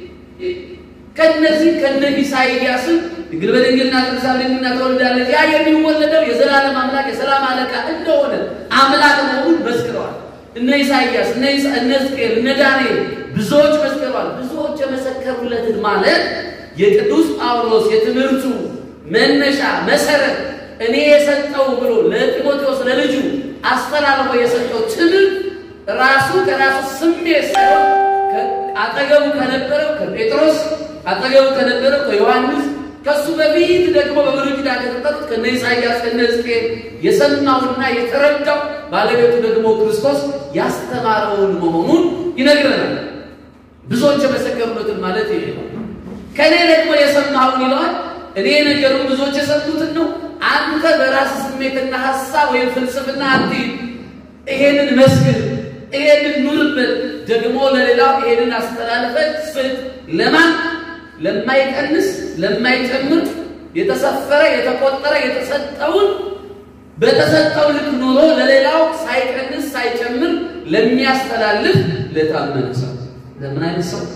ከነዚህ ከነ ኢሳይያስም ድንግል በድንግልና ጸንሳ በድንግልና ትወልዳለች ያ የሚወለደው የዘላለም አምላክ የሰላም አለቃ እንደሆነ አምላክ መሆኑን መስክረዋል። እነ ኢሳይያስ እነ ሕዝቅኤል እነ ዳንኤል ብዙዎች መስክረዋል። ብዙዎች የመሰከሩለትን ማለት የቅዱስ ጳውሎስ የትምህርቱ መነሻ መሰረት እኔ የሰጠው ብሎ ለጢሞቴዎስ ለልጁ አስተላልፎ የሰጠው ትምህርት ራሱ ከራሱ ስሜት ሳይሆን አጠገቡ ከነበረው ከጴጥሮስ አጠገቡ ከነበረው ከዮሐንስ ከሱ በፊት ደግሞ በብሉይ ኪዳን ከተጠሩት ከነ ኢሳይያስ ከነ ሕዝቅኤል የሰማውና የተረዳው ባለቤቱ ደግሞ ክርስቶስ ያስተማረውን መሆኑን ይነግረናል። ብዙዎች የመሰከሩበትን ማለት ይሄ ነው። ከእኔ ደግሞ የሰማውን ይለዋል። እኔ የነገሩ ብዙዎች የሰሙትን ነው። አንተ በራስ ስሜትና ሀሳብ ወይም ፍልስፍና አንቲ ይሄንን መስክር፣ ይሄንን ኑርበት፣ ደግሞ ለሌላው ይሄንን አስተላልፈህ ስጥ። ለማን ለማይቀንስ ለማይጨምር የተሰፈረ የተቆጠረ የተሰጠውን በተሰጠው ልክ ኑሮ ለሌላው ሳይቀንስ ሳይጨምር ለሚያስተላልፍ ለታመነ ሰው ለምን አይነት ሰው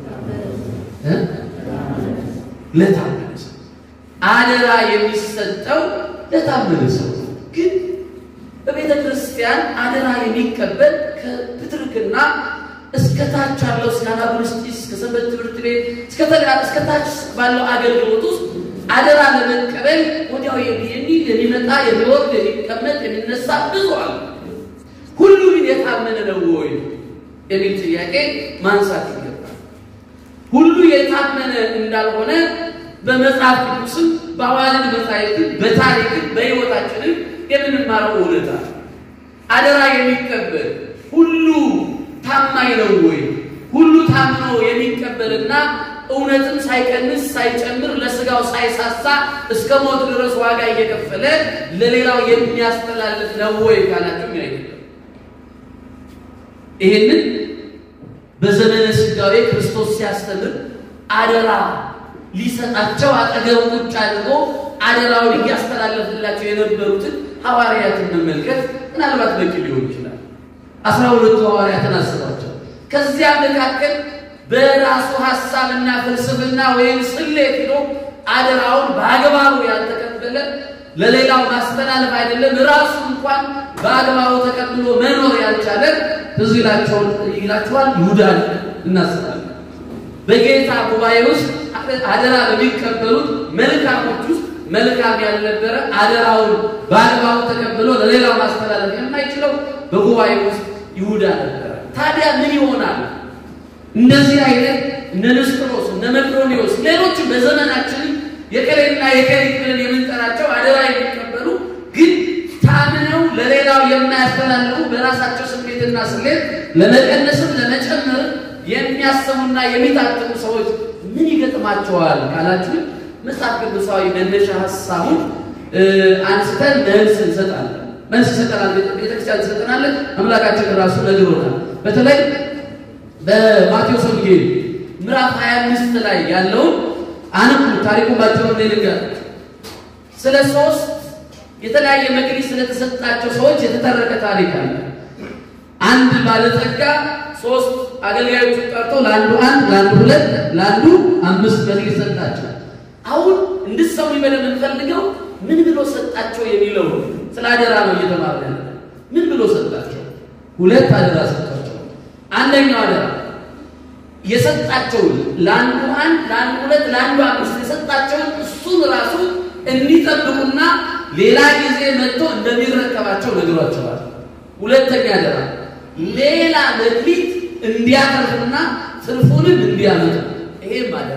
ለታመነ ሰው አደራ የሚሰጠው ለታመነ ሰው ግን በቤተ ክርስቲያን አደራ የሚቀበል ከፕትርክና እስከ ታች ያለው እስከ አናጉንስጢስ እስከ ሰንበት ትምህርት ቤት እስከ ታች ባለው አገልግሎት ውስጥ አደራ ለመቀበል ወዲያው የሚል የሚመጣ የሚወርድ የሚቀመጥ የሚነሳ ብዙ አሉ። ሁሉ ግን የታመነ ነው ወይ የሚል ጥያቄ ማንሳት ይገባል። ሁሉ የታመነ እንዳልሆነ በመጽሐፍ ቅዱስም በአዋልድ መጻሕፍትም በታሪክም በሕይወታችንም የምንማረው እውነታ አደራ የሚቀበል ሁሉ ታማኝ ነው ወይ? ሁሉ ታምኖ የሚቀበልና እውነትም ሳይቀንስ ሳይጨምር ለስጋው ሳይሳሳ እስከ ሞት ድረስ ዋጋ እየከፈለ ለሌላው የሚያስተላልፍ ነው ወይ ካላችሁ አይደለም። ይሄንን በዘመነ ስጋዌ ክርስቶስ ሲያስተምር አደራ ሊሰጣቸው አጠገቡ ቁጭ አድርጎ አደራውን እያስተላለፍላቸው የነበሩትን ሐዋርያትን መመልከት ምናልባት በቂ ሊሆን ይችላል። አስራ ሁለቱ ሐዋርያትን አስባቸው። ከዚያ መካከል በራሱ ሐሳብና ፍልስፍና ወይም ስሌት ሄዶ አደራውን በአግባቡ ያልተቀበለ ለሌላው ማስተላለፍ አይደለም ራሱ እንኳን በአግባቡ ተቀብሎ መኖር ያልቻለ ትዝ ይላችኋል። ይሁዳን እናስባለን። በጌታ ጉባኤ ውስጥ አደራ በሚቀበሉት መልካሞች ውስጥ መልካም ያልነበረ አደራውን በአግባቡ ተቀብሎ ለሌላው ማስተላለፍ የማይችለው በጉባኤ ውስጥ ይሁዳ ነበረ። ታዲያ ምን ይሆናል? እንደዚህ አይነት እነ ንስጥሮስ እነ መቅዶኒዎስ ሌሎችም በዘመናችን የከሌና የከሊት ብለን የምንጠራቸው አደራ የሚቀበሉ ግን ታምነው ለሌላው የማያስተላልፉ በራሳቸው ስሜትና ስሌት ለመቀነስም ለመጨመር የሚያስቡና የሚታጥሙ ሰዎች ምን ይገጥማቸዋል ካላችሁ መጽሐፍ ቅዱሳዊ መነሻ ሀሳቡን አንስተን መልስ እንሰጣለን። መልስ ይሰጠናል፣ ቤተክርስቲያን ትሰጠናለች። አምላካችን ራሱ ነግሮናል። በተለይ በማቴዎስ ወንጌል ምዕራፍ 25 ላይ ያለውን አንዱ ታሪኩን ባጭሩ ልንገር። ስለ ሶስት የተለያየ መክሊት ስለተሰጣቸው ሰዎች የተተረከ ታሪክ አለ። አንድ ባለጸጋ ሶስት አገልጋዮቹ ጠርቶ ለአንዱ አንድ፣ ለአንዱ ሁለት፣ ለአንዱ አምስት መክሊት ሰጣቸው። አሁን እንድትሰሙ ይበለ የምንፈልገው ምን ብሎ ሰጣቸው የሚለው ስለ አደራ ነው እየተማረ ያለ። ምን ብሎ ሰጣቸው? ሁለት አደራ ሰጣቸው። አንደኛው አደራ የሰጣቸውን ለአንዱ አንድ፣ ለአንዱ ሁለት፣ ለአንዱ አምስት የሰጣቸውን እሱን ራሱ እንዲጠብቁና ሌላ ጊዜ መጥቶ እንደሚረከባቸው ነግሯቸዋል። ሁለተኛ አደራ ሌላ መክሊት እንዲያተርፉና ትርፉንም እንዲያመጡ ይሄም አደራ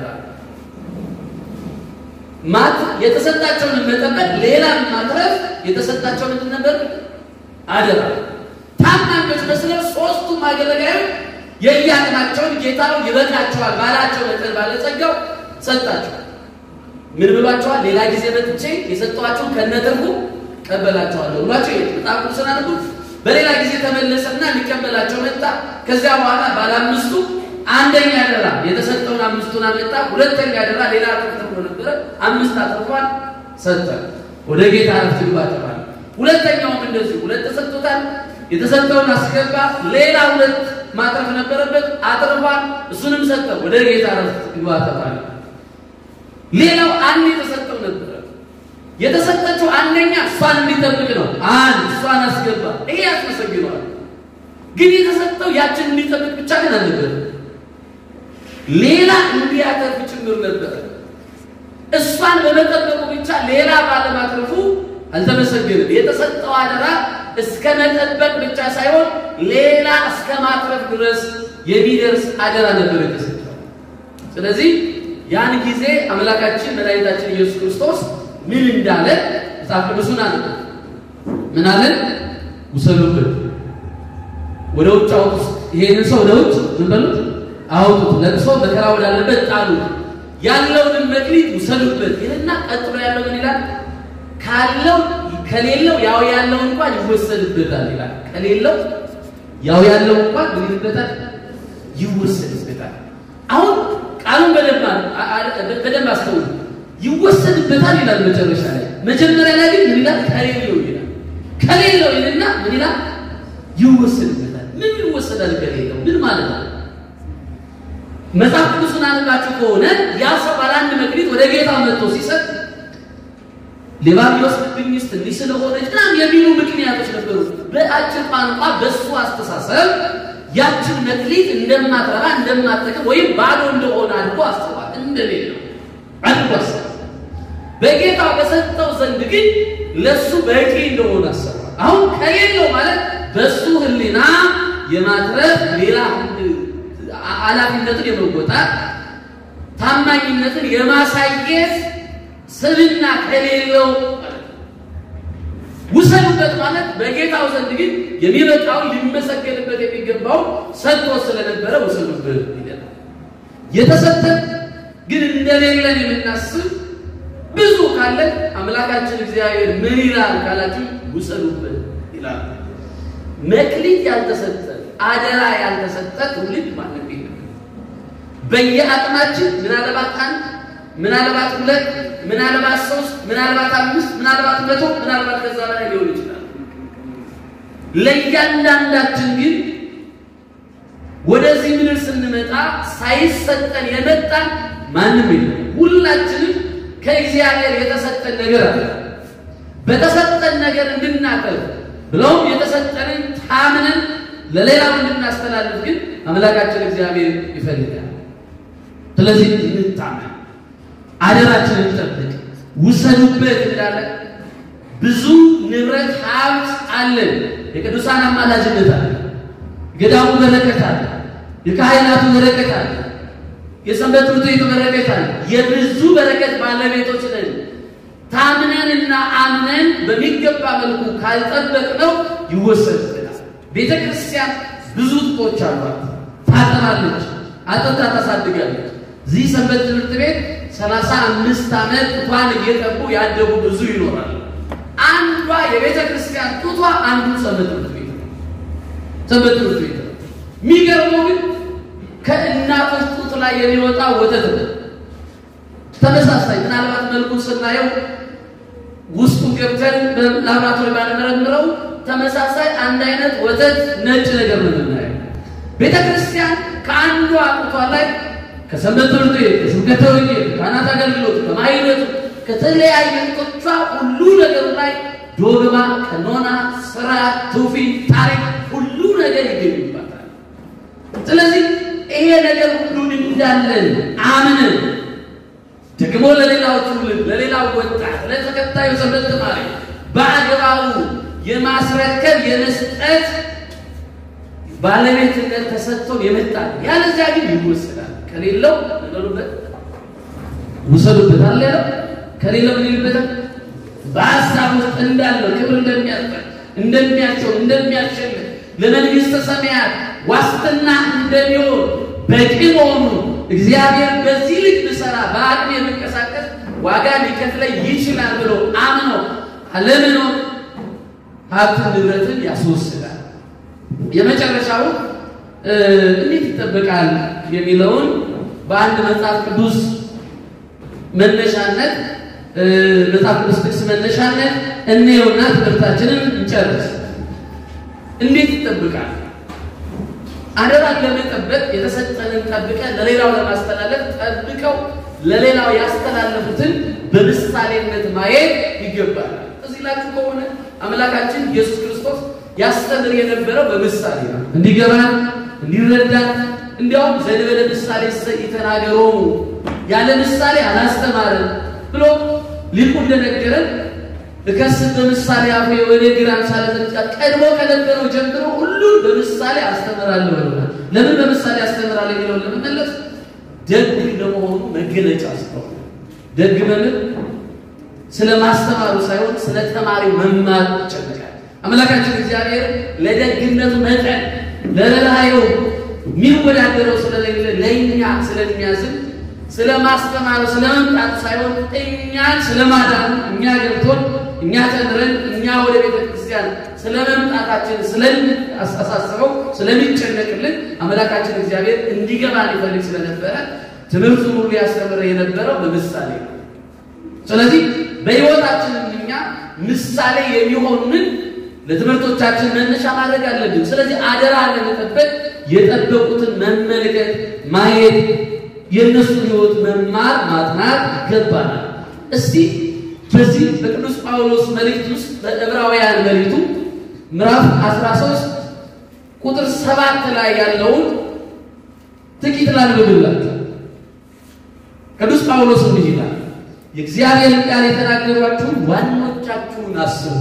ማት የተሰጣቸውን መጠበቅ ሌላም ማትረፍ የተሰጣቸው ምንድን ነበር? አደራ። ታማኞች መስለው ሶስቱም አገልጋዮች የየአቅማቸውን ጌታው ይበቃቸዋል ባላቸው መጠን ባለጸጋው ሰጣቸው። ምን ብሏቸዋል? ሌላ ጊዜ መጥቼ የሰጠኋቸውን ከነትርፉ ቀበላቸዋለሁ ብሏቸው በጣም ቅዱስን አድርጉት። በሌላ ጊዜ ተመለሰና ሊቀበላቸው መጣ። ከዚያ በኋላ ባለ አምስቱ አንደኛ አደራ የተሰጠውን አምስቱን አመጣ። ሁለተኛ አደራ ሌላ አትርፎ ነበረ፣ አምስት አትርፏል፣ ሰጠ። ወደ ጌታ ረፍት ግባ ተባለ። ሁለተኛውም እንደዚሁ ሁለት ተሰጥቶታል፣ የተሰጠውን አስገባ። ሌላ ሁለት ማትረፍ ነበረበት፣ አትርፏል፣ እሱንም ሰጠ። ወደ ጌታ ረፍት ግባ ተባለ። ሌላው አንድ የተሰጠው ነበረ። የተሰጠችው አንደኛ እሷን እንዲጠብቅ ነው። አንድ እሷን አስገባ። ይሄ ያስመሰግነዋል። ግን የተሰጠው ያችን እንዲጠብቅ ብቻ ግን አልነበረም ሌላ እንዲያተርፍ ጭምር ነበረ። እሷን በመጠበቁ ብቻ ሌላ ባለማትረፉ አልተመሰገንም። የተሰጠው አደራ እስከ መጠበቅ ብቻ ሳይሆን ሌላ እስከ ማትረፍ ድረስ የሚደርስ አደራ ነበር የተሰጠው። ስለዚህ ያን ጊዜ አምላካችን መድኃኒታችን ኢየሱስ ክርስቶስ ምን እንዳለ መጽሐፍ ቅዱሱን አለ። ምን አለን? ውሰዱበት፣ ወደ ውጭ አውጡት። ይሄንን ሰው ወደ ውጭ ምን በሉት አውጡት ለቅሶ መከራ ወዳለበት ጣሉት፣ ያለውንም መክሊት ውሰዱበት ይልና ቀጥሎ ያለው ምን ይላል? ካለው ከሌለው ያው ያለው እንኳን ይወሰድበታል ይላል። ከሌለው ያው ያለው እንኳን ምን ይልበታል? ይወሰድበታል። አሁን ቃሉን በደንብ በደንብ አስተውሉ። ይወሰድበታል ይላል መጨረሻ ላይ። መጀመሪያ ላይ ግን ምን ይላል? ከሌለው ይላል። ከሌለው ይልና ምን ይላል? ይወሰድበታል። ምን ይወሰዳል? ከሌለው ምን ማለት ነው? መጽሐፍ ቅዱስን አንባችሁ ከሆነ ያ ሰው ባለ አንድ መክሊት ወደ ጌታ መጥቶ ሲሰጥ ሌባ ቢወስድብኝስ እንዲህ ስለሆነች ምናምን የሚሉ ምክንያቶች ነበሩ። በአጭር ቋንቋ በእሱ አስተሳሰብ ያችን መክሊት እንደማትረባ እንደማትጠቅም ወይም ባዶ እንደሆነ አድርጎ አስቧል። እንደሌለው አድርጎ አስቧል። በጌታ በሰጠው ዘንድ ግን ለእሱ በቂ እንደሆነ አስቧል። አሁን ከሌለው ማለት በእሱ ሕሊና የማትረፍ ሌላ ኃላፊነትን የመወጣት ታማኝነትን የማሳየት ስብዕና ከሌለው ማለት ነው። ውሰዱበት ማለት በጌታው ዘንድ ግን የሚበቃውን ሊመሰገንበት የሚገባው ሰጥቶ ስለነበረ ውሰዱበት ይለናል። የተሰጠን ግን እንደሌለን የምናስብ ብዙ ካለን አምላካችን እግዚአብሔር ምን ይላል ካላችሁ ውሰዱበት ይላል። መክሊት ያልተሰጠ አደራ ያልተሰጠ ትውልድ ማንም የለም። በየአቅማችን ምናልባት አንድ ምናልባት ሁለት ምናልባት ሶስት ምናልባት አምስት ምናልባት መቶ ምናልባት ከዛ በላይ ሊሆን ይችላል። ለእያንዳንዳችን ግን ወደዚህ ምድር ስንመጣ ሳይሰጠን የመጣን ማንም የለም። ሁላችንም ከእግዚአብሔር የተሰጠን ነገር አለ። በተሰጠን ነገር እንድናቀርብ ብለውም የተሰጠንን ታምነን ለሌላው እንድናስተላልፍ ግን አምላካችን እግዚአብሔር ይፈልጋል። ስለዚህ እንታመን፣ አደራችንን እንጠብቅ፣ ውሰዱበት እንዳለ ብዙ ንብረት ሀብት አለን። የቅዱሳን አማላጅነት አለ፣ ገዳሙ በረከት አለ፣ የካህናቱ በረከት አለ፣ የሰንበት ትምህርት ቤቱ በረከት አለ። የብዙ በረከት ባለቤቶች ነን። ታምነንና አምነን በሚገባ መልኩ ካልጠበቅነው ይወሰድብናል። ቤተ ክርስቲያን ብዙ ጡቶች አሏት። ታጠናለች፣ አጥንታ ታሳድጋለች። እዚህ ሰንበት ትምህርት ቤት ሰላሳ አምስት ዓመት ጡቷን እየጠቡ ያደጉ ብዙ ይኖራል። አንዷ የቤተ ክርስቲያን ጡቷ አንዱ ሰንበት ትምህርት ቤት ነው። ሰንበት ትምህርት ቤት ነው። የሚገርመው ግን ከእናቶች ጡት ላይ የሚወጣ ወተት ነው። ተመሳሳይ ምናልባት መልኩን ስናየው ውስጡን ገብተን በላብራቶሪ ባንመረምረው ተመሳሳይ አንድ አይነት ወተት ነጭ ነገር ነው የምናየው። ቤተ ክርስቲያን ከአንዷ ጡቷ ላይ ከሰንበት ትምህርት ቤት፣ ከስብከተ ወንጌል፣ ከካህናት አገልግሎት፣ ከማይነቱ ከተለያየ ጡቶቿ ሁሉ ነገር ላይ ዶግማ፣ ቀኖና፣ ስርዓት፣ ትውፊት፣ ታሪክ ሁሉ ነገር ይገኙባታል። ስለዚህ ይሄ ነገር ሁሉን እንዳለን አምነን ደግሞ ለሌላው ትውልድ ለሌላው ወጣት ለተከታዩ ሰንበት ተማሪ በአግባቡ የማስረከብ የመስጠት ባለቤትነት ተሰጥቶን የመጣ ያለዚያ ግን ይወሰዳል። ከሌለው ነገሩበት ውሰዱበት አለ ያለው ከሌለው ምን ይልበታል? በሀሳብ ውስጥ እንዳለው ክብር እንደሚያስጠር እንደሚያቸው እንደሚያሸንፍ ለመንግስተ ሰማያት ዋስትና እንደሚሆን በቂ መሆኑ እግዚአብሔር በዚህ ልክ ብሰራ በአቅሜ የምንቀሳቀስ ዋጋ ሊከፍለኝ ይችላል ብሎ አምኖ አለምኖር ሀብት ንብረትን ያስወስዳል። የመጨረሻው እንዴት ይጠበቃል የሚለውን በአንድ መጽሐፍ ቅዱስ መነሻነት መጽሐፍ ቅዱስ ጥቅስ መነሻነት እንየውና ትምህርታችንን እንጨርስ። እንዴት ይጠብቃል? አደራን ለመጠበቅ የተሰጠንን ጠብቀን ለሌላው ለማስተላለፍ ጠብቀው ለሌላው ያስተላለፉትን በምሳሌነት ማየት ይገባል። እዚህ ላችሁ ከሆነ አምላካችን ኢየሱስ ክርስቶስ ያስተምር የነበረው በምሳሌ ነው። እንዲገባን እንዲረዳን፣ እንዲያውም ዘንበለ ምሳሌ ይተናገሮሙ ያለ ምሳሌ አላስተማረን ብሎ ሊቁ እንደነገረን እከስት በምሳሌ አፌ ወነግር አምሳለ ዘንጫ ቀድሞ ከነበረው ጀምሮ ሁሉን በምሳሌ አስተምራለሁ ብሎናል። ለምን በምሳሌ አስተምራለሁ የሚለውን ለመመለስ ደግ ለመሆኑ መገለጫ ስለሆነ ደግ መምህር ስለ ማስተማሩ ሳይሆን ስለ ተማሪው መማር ይጨነቃል። አምላካችን እግዚአብሔር ለደግነቱ መጠን ለረራየው የሚወዳደረው ስለሌለ ለእኛ ስለሚያዝን ስለ ማስተማሩ ስለ መምጣት ሳይሆን እኛን ስለ ማዳኑ እኛ ገብቶን እኛ ተምረን እኛ ወደ ቤተ ክርስቲያን ስለ መምጣታችን ስለሚያስተሳስበው ስለሚጨነቅልን አምላካችን እግዚአብሔር እንዲገባን ይፈልግ ስለነበረ ትምህርቱን ሁሉ ያስተምረ የነበረው በምሳሌ ነው። ስለዚህ በሕይወታችን እኛ ምሳሌ የሚሆኑንን ለትምህርቶቻችን መነሻ ማድረግ አለብን። ስለዚህ አደራ ለመጠበቅ የጠበቁትን መመልከት፣ ማየት፣ የእነሱን ሕይወት መማር ማጥናት ይገባናል። እስቲ በዚህ በቅዱስ ጳውሎስ መልእክት ውስጥ በዕብራውያን መልእክቱ ምዕራፍ 13 ቁጥር ሰባት ላይ ያለውን ጥቂት ላንብብላችሁ። ቅዱስ ጳውሎስ እንዲህ ይላል፣ የእግዚአብሔርን ቃል የተናገሯችሁን ዋኖቻችሁን አስቡ።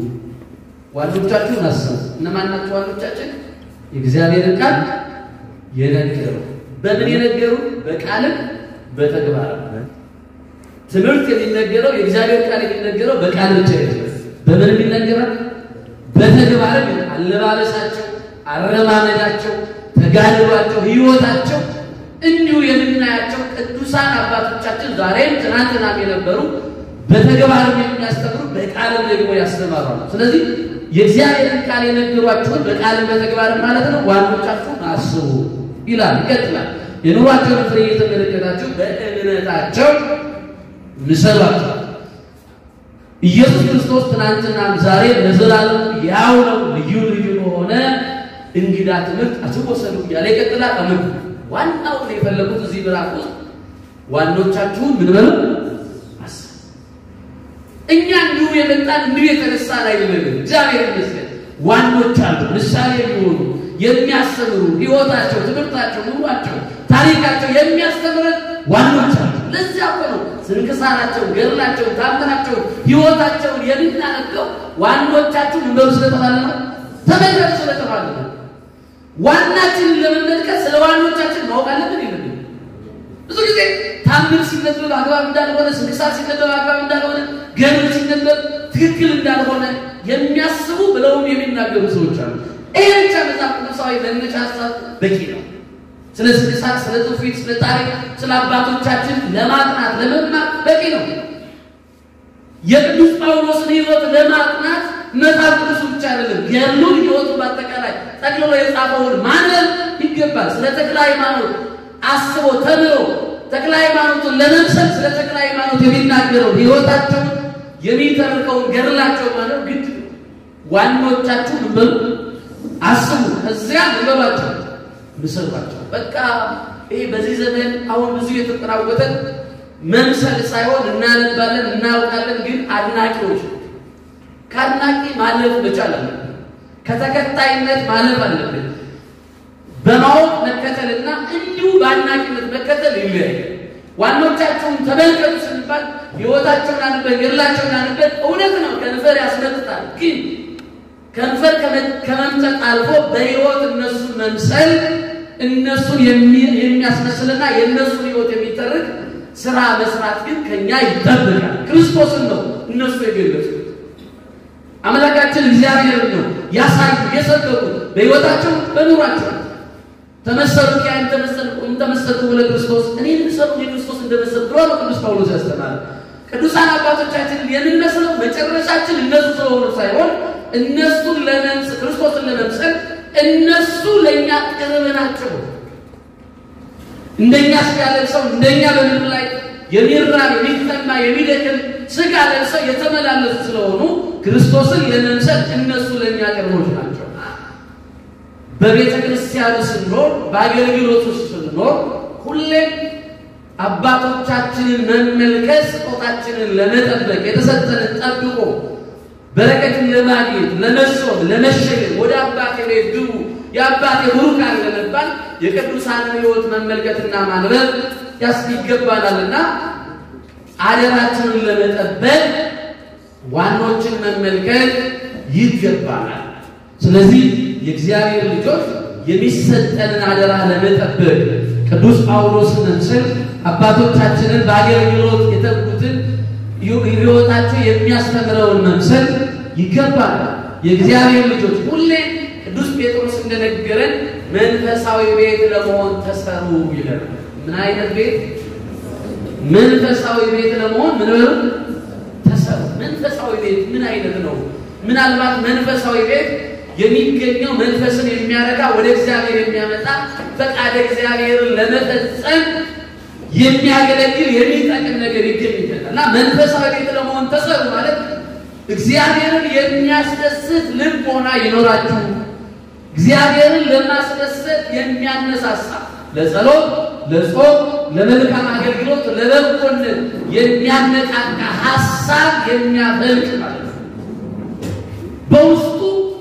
ዋኖቻችሁን አስቡ። እነማን ናቸው ዋኖቻችን? የእግዚአብሔርን ቃል የነገሩ በምን የነገሩ? በቃልም በተግባር ትምህርት የሚነገረው የእግዚአብሔር ቃል የሚነገረው በቃል ብቻ አይደለም። በምን የሚነገራል? በተግባርም አለባበሳቸው፣ አረማመዳቸው፣ ተጋድሏቸው፣ ሕይወታቸው እንዲሁ የምናያቸው ቅዱሳን አባቶቻችን ዛሬም ትናንትናም የነበሩ በተግባርም የሚያስተምሩ በቃልም ደግሞ ያስተማራሉ። ስለዚህ የእግዚአብሔርን ቃል የነገሯችሁን በቃልም በተግባርም ማለት ነው ዋኖቻችሁን አስቡ ይላል። ይቀጥላል። የኑሯቸውን ፍሬ እየተመለከታችሁ በእምነታቸው ምሰሏቸው። ኢየሱስ ክርስቶስ ትናንትናም ዛሬ ለዘላለም ያው ነው። ልዩ ልዩ በሆነ እንግዳ ትምህርት አትወሰዱ እያለ ይቀጥላል። አምን ዋናውን የፈለጉት እዚህ ምዕራፍ ውስጥ ዋኖቻችሁን ምን በሉ አስቡ። እኛ እንዲሁ የመጣን እንዲሁ የተነሳን አይደለም። እግዚአብሔር ይመስገን ዋኖች አሉ፣ ምሳሌ የሚሆኑ የሚያስተምሩ ሕይወታቸው፣ ትምህርታቸው፣ ኑሯቸው፣ ታሪካቸው የሚያስተምረን ዋኖች አሉ። ለዚያ እኮ ነው ስንክሳራቸውን፣ ገድላቸውን፣ ታምራቸውን፣ ሕይወታቸውን የምናነበው ዋኖቻችሁ ምን በሉ ስለተባለ ነው፣ ተመልከቱ ስለተባለ ነው። ዋናችንን ለመመልከት ስለ ዋኖቻችን ማወቅ አለብን ይላል። ብዙ ጊዜ ታምር ሲነበብ አግባብ እንዳልሆነ፣ ስንክሳር ሲነበብ አግባብ እንዳልሆነ፣ ገድል ሲነበብ ትክክል እንዳልሆነ የሚያስቡ ብለውም የሚናገሩ ሰዎች አሉ። ይሄ ብቻ መጽሐፍ ቅዱሳዊ መነሻ ሀሳብ በቂ ነው። ስለ ስንክሳር፣ ስለ ትውፊት፣ ስለ ታሪክ፣ ስለ አባቶቻችን ለማጥናት ለመማር በቂ ነው። የቅዱስ ጳውሎስን ሕይወት ለማጥናት መጽሐፍ ቅዱስ ብቻ አይደለም፣ ገድሉን ሕይወቱን በአጠቃላይ ጠቅልሎ የጻፈውን ማንበብ ይገባል። ስለ ተክለ ሃይማኖት አስቦ ተምሮ ተክለ ሃይማኖቱን ለመምሰል ስለ ተክለ ሃይማኖት የሚናገረው ሕይወታቸውን የሚተርከውን ገድላቸው ማለት ግድ ነው። ዋናዎቻችሁ ምን በሉ አስቡ፣ ከዚያ ንበባቸው፣ ምሰሏቸው። በቃ ይሄ በዚህ ዘመን አሁን ብዙ የተጠናወተ መምሰል ሳይሆን እናነባለን፣ እናውቃለን፣ ግን አድናቂዎች ከአድናቂ ማለፍ መቻል አለብን። ከተከታይነት ማለፍ አለብን። በማወቅ መከተልና እንዲሁ በአድናቂነት መከተል ይለያል። ዋኖቻቸውን ተመልከቱ ስንባል ሕይወታቸውን አንበን ገድላቸውን አንበን እውነት ነው ከንፈር ያስመጥጣል። ግን ከንፈር ከመምጠጥ አልፎ በሕይወት እነሱን መምሰል እነሱን የሚያስመስልና የእነሱን ሕይወት የሚተርክ ስራ መስራት ግን ከኛ ይጠበቃል። ክርስቶስን ነው እነሱ የገለጹት። አምላካችን እግዚአብሔር ነው ያሳዩ የሰበኩ በሕይወታቸው በኑሯቸው ተመሰሉ ያ እንተመሰልኩ ብለ ክርስቶስ እኔ ምሰሉ የክርስቶስ እንደመሰል ብሎ ነው ቅዱስ ጳውሎስ ያስተማረ። ቅዱሳን አባቶቻችንን የምንመስለው መጨረሻችን እነሱ ስለሆኑ ሳይሆን እነሱን ለመምሰል ክርስቶስን ለመምሰል እነሱ ለእኛ ቅርብ ናቸው። እንደኛ ስጋ ለብሰው እንደኛ በምድር ላይ የሚራብ የሚጠማ የሚደክም ስጋ ለብሰው የተመላለሱ ስለሆኑ ክርስቶስን ለመምሰል እነሱ ለእኛ ቅርቦች ናቸው። በቤተ ክርስቲያኑ ስንኖር በአገልግሎቱ ስንኖር ሁሌም አባቶቻችንን መመልከት ስጦታችንን ለመጠበቅ የተሰጠንን ጠብቆ በረከትን ለማግኘት ለመሾም ለመሸገር ወደ አባቴ ቤት ግቡ የአባቴ ቡሩካን ለመባል የቅዱሳንን ሕይወት መመልከትና ማንበብ ያስ ይገባናልና አደራችንን ለመጠበቅ ዋኖችን መመልከት ይገባናል። ስለዚህ የእግዚአብሔር ልጆች የሚሰጠንን አደራ ለመጠበቅ ቅዱስ ጳውሎስን መምሰል አባቶቻችንን በአገልግሎት የተጉትን ሕይወታቸው የሚያስተምረውን መምሰል ይገባል። የእግዚአብሔር ልጆች ሁሌ ቅዱስ ጴጥሮስ እንደነገረን መንፈሳዊ ቤት ለመሆን ተሰሩ ይላል። ምን አይነት ቤት? መንፈሳዊ ቤት ለመሆን ምን በሉ ተሰሩ። መንፈሳዊ ቤት ምን አይነት ነው? ምናልባት መንፈሳዊ ቤት የሚገኘው መንፈስን የሚያረጋ ወደ እግዚአብሔር የሚያመጣ ፈቃደ እግዚአብሔርን ለመፈጸም የሚያገለግል የሚጠቅም ነገር ይገኝበታል እና መንፈሳዊ ቤት ለመሆን ተሰሩ ማለት እግዚአብሔርን የሚያስደስት ልቦና ይኖራችሁ፣ እግዚአብሔርን ለማስደሰት የሚያነሳሳ ለጸሎት፣ ለጾም፣ ለመልካም አገልግሎት፣ ለበጎነት የሚያነቃቃ ሀሳብ የሚያፈልቅ ማለት ነው። በውስጡ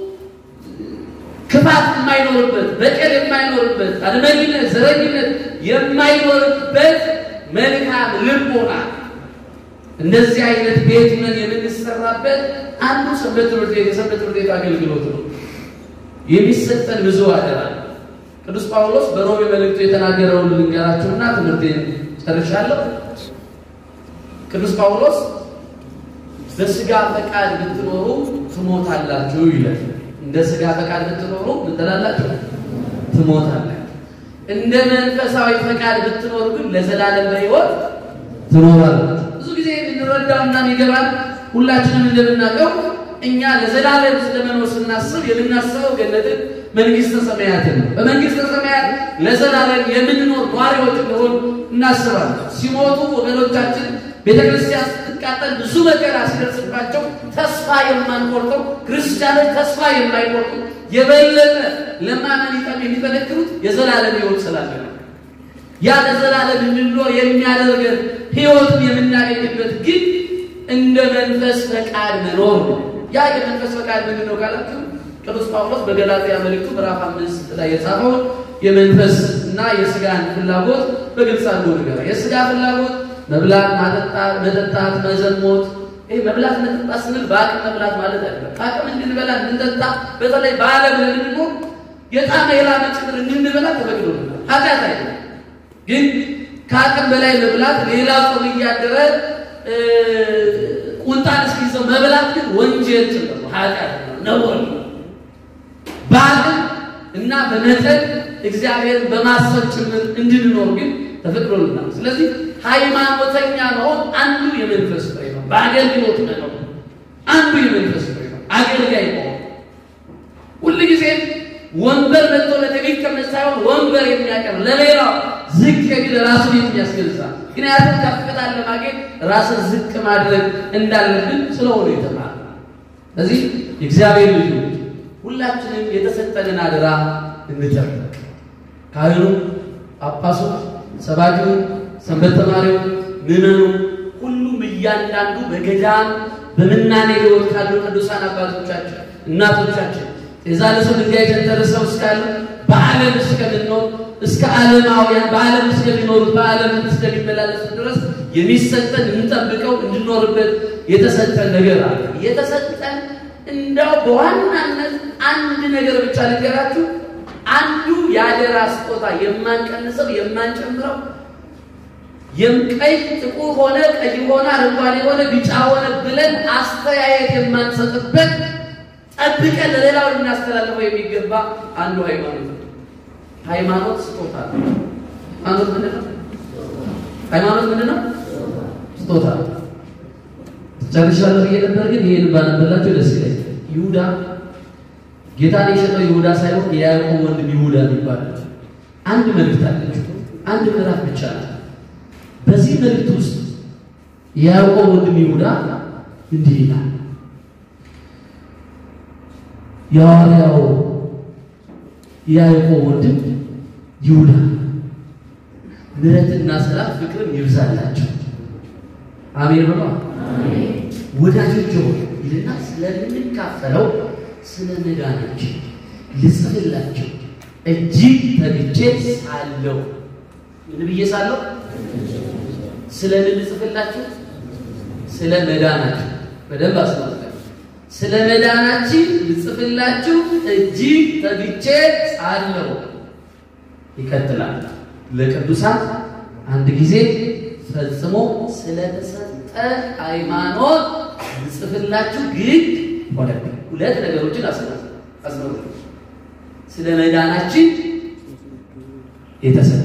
ክፋት የማይኖርበት በቀል የማይኖርበት አድመኝነት፣ ዘረኝነት የማይኖርበት መልካም ልቦና እንደዚህ አይነት ቤት ምን የምንሰራበት አንዱ ሰንበት ትምህርት ቤት የሰንበት ትምህርት ቤት አገልግሎት ነው። የሚሰጠን ብዙ አደራ ቅዱስ ጳውሎስ በሮሜ መልእክቱ የተናገረውን ልንገራችሁና ትምህርቴን ጨርሻለሁ። ቅዱስ ጳውሎስ በስጋ ፈቃድ ብትኖሩ ትሞታላችሁ ይላል። እንደ ስጋ ፈቃድ ብትኖሩ ምን ትላላችሁ? ትሞታላችሁ። እንደ መንፈሳዊ ፈቃድ ብትኖሩ ግን ለዘላለም በሕይወት ትኖራላችሁ። ብዙ ጊዜ የምንረዳውና የሚገባን ሁላችንም እንደምናውቀው እኛ ለዘላለም ስለመኖር ስናስብ የምናስበው ገነትን መንግስተ ሰማያትን ነው። በመንግስተ ሰማያት ለዘላለም የምንኖር ኗሪዎች እንደሆን እናስባለን። ሲሞቱ ወገኖቻችን ቤተ ክርስቲያን ስትቃጠል ብዙ መከራ ሲደርስባቸው ተስፋ የማንቆርጠው ክርስቲያኖች ተስፋ የማይቆርጡ የበለጠ ለማመን ይጠም የሚጠነክሩት የዘላለም ሕይወት ስላለ ነው። ያ ለዘላለም እንድንኖር የሚያደርገን ሕይወትን የምናገኝበት ግን እንደ መንፈስ ፈቃድ መኖር ነው። ያ የመንፈስ ፈቃድ ምንድን ነው ካላችሁ ቅዱስ ጳውሎስ በገላትያ መልእክቱ ምዕራፍ አምስት ላይ የጻፈው የመንፈስ እና የስጋን ፍላጎት በግልጽ አድርጎ ነገር የስጋ ፍላጎት መብላት፣ ማጠጣት፣ መጠጣት፣ መዘሞት። ይህ መብላት መጠጣት ስንል በአቅም መብላት ማለት አይደለም። አቅም እንድንበላ እንድንጠጣ፣ በተለይ በዓለም ለምንኖር የጣመ የላመ ጭምር እንድንበላ ተፈቅዶልናል። ኃጢአት አይደለም። ግን ከአቅም በላይ መብላት ሌላ ጾም እያደረ ቁንጣን እስኪይዘው መብላት ግን ወንጀል ጭምር ነው፣ ኃጢአት ነው፣ ነውር ነው። በአቅም እና በመጠን እግዚአብሔርን በማሰብ ጭምር እንድንኖር ግን ተፈቅዶልናል። ስለዚህ ሃይማኖተኛ መሆን አንዱ የመንፈስ ፍሬ ነው። በአገልግሎት መኖር አንዱ የመንፈስ ፍሬ ነው። አገልጋይ መሆን ሁልጊዜም ወንበር መጥቶለት የሚቀመጥ ሳይሆን ወንበር የሚያቀር ለሌላው ዝቅ የሚል ራሱን የሚያስገዛ ምክንያቱም ከፍታን ለማግኘት ራስን ዝቅ ማድረግ እንዳለብን ስለሆነ የተማረ ስለዚህ የእግዚአብሔር ልጆች ሁላችንም የተሰጠንን አደራ እንጠብቅ። ካህኑ፣ ጳጳሱ፣ ሰባኪው፣ ሰንበት ተማሪው፣ ምዕመኑ ሁሉም እያንዳንዱ በገዳም በምናኔ ሕይወት ካሉ ቅዱሳን አባቶቻችን እናቶቻችን የዛ ለሰው ድንጋይ ተንተርሰው እስካሉ በዓለም እስከምንኖር እስከ ዓለማውያን በዓለም እስከሚኖሩት በዓለም እስከሚመላለሱ ድረስ የሚሰጠን እንጠብቀው እንድኖርበት የተሰጠን ነገር አለ። የተሰጠን እንዳው በዋናነት አንድ ነገር ብቻ ልንገራችሁ። አንዱ የአደራ ስጦታ የማንቀንሰው የማንጨምረው የምቀይ ጥቁር ሆነ ቀይ ሆነ አረንጓዴ ሆነ ቢጫ ሆነ ብለን አስተያየት የማንሰጥበት ጠብቀን ለሌላው ልናስተላልፈው የሚገባ አንዱ ሃይማኖት ነው። ሃይማኖት ስጦታ ነው። ሃይማኖት ምንድን ነው? ሃይማኖት ምንድን ነው? ስጦታ ነው። ጨርሻለሁ ብዬ ነበር፣ ግን ይሄን ባነበላቸው ደስ ይለኛል። ይሁዳ ጌታን የሸጠው ይሁዳ ሳይሆን የያዕቆብ ወንድም ይሁዳ የሚባል አንድ መልእክት አለች። አንድ ምዕራፍ ብቻ ነው። በዚህ መልእክት ውስጥ የያዕቆብ ወንድም ይሁዳ እንዲህ ይላል የሐዋርያው የያዕቆብ ወንድም ይሁዳ ምሕረትና ሰላም ፍቅርም ይብዛላቸው። አሜን ብሎ ወዳጆች ሆይ ይልና ስለምንካፈለው ስለ መዳናችን ልጽፍላቸው እጅግ ተግቼ ሳለሁ ምን ብዬ ሳለሁ? ስለ ምን ልጽፍላችሁ? ስለ መዳናችሁ በደንብ አስመልከቱ። ስለ መዳናችን ልጽፍላችሁ እጅግ ተግቼ ሳለሁ። ይቀጥላል። ለቅዱሳን አንድ ጊዜ ፈጽሞ ስለተሰጠ ሃይማኖት ልጽፍላችሁ ግድ ሆነብኝ። ሁለት ነገሮችን አስመሩ። ስለ መዳናችን የተሰጠ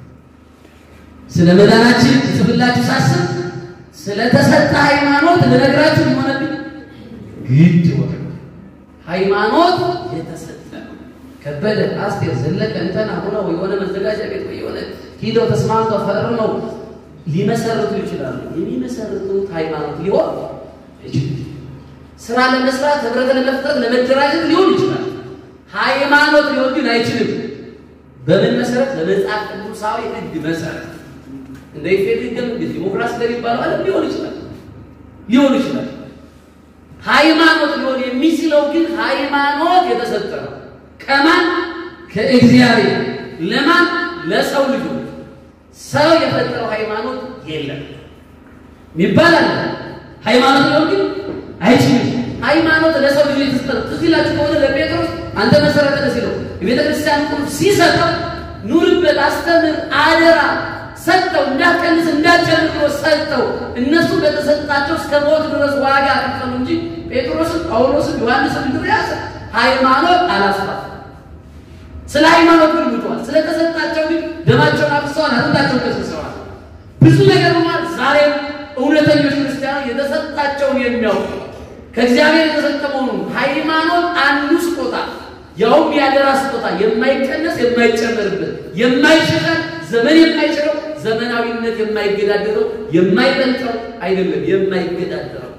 ስለ መዳናችን ልጽፍላችሁ ሳስብ ስለተሰጠ ሃይማኖት ልነግራችሁ ሆነብኝ ግድ ሆነ። ሃይማኖት የተሰጠ ከበደ፣ አስቴር፣ ዘለቀ እንተና ሆነው የሆነ መዘጋጃ ቤት ወይ የሆነ ሂደው ተስማምተው ፈርመው ሊመሰርቱ ይችላሉ። የሚመሰርቱት ሃይማኖት ሊሆን ይችላል። ስራ ለመስራት ህብረት ለመፍጠር ለመደራጀት ሊሆን ይችላል። ሃይማኖት ሊሆን ግን አይችልም። በምን መሰረት? በመጽሐፍ ቅዱሳዊ ህግ መሰረት እንደ ኢፌዴሪ ህገ መንግስት ዲሞክራሲ እንደሚባለው ዓለም ሊሆን ይችላል ሊሆን ይችላል። ሃይማኖት ሊሆን የሚችለው ግን ሃይማኖት የተሰጠ ነው። ከማን? ከእግዚአብሔር። ለማን? ለሰው ልጆች። ሰው የፈጠረው ሃይማኖት የለም የሚባል አለ። ሃይማኖት ሊሆን ግን አይችልም። ሃይማኖት ለሰው ልጆች የተሰጠ ትዝ ይላችሁ ከሆነ ለጴጥሮስ አንተ መሰረተ ሲለው የቤተ ክርስቲያን ቁልፍ ሲሰጠው ኑርበት፣ አስተምር፣ አደራ ሰጠው። እንዳትቀንስ እንዳትጨምር ብሎ ሰጠው። እነሱ በተሰጣቸው እስከ ሞት ድረስ ዋጋ ከፈሉ እንጂ ጴጥሮስን፣ ጳውሎስን፣ ዮሐንስን፣ እንድርያስ ሃይማኖት አላስፋፋም። ስለ ሃይማኖት ግን ሙተዋል። ስለተሰጣቸው ግን ደማቸውን አፍሰዋል፣ አጥንታቸውን ከስሰዋል። ብዙ ነገር ሆኗል። ዛሬም እውነተኞች ክርስቲያኖች የተሰጣቸውን የሚያውቁ ከእግዚአብሔር የተሰጠ መሆኑን ሃይማኖት አንዱ ስጦታ ያውም ያደራ ስጦታ የማይቀነስ የማይጨመርበት የማይሸሻል ዘመን የማይችለው ዘመናዊነት የማይገዳደረው የማይበልጠው አይደለም የማይገዳደረው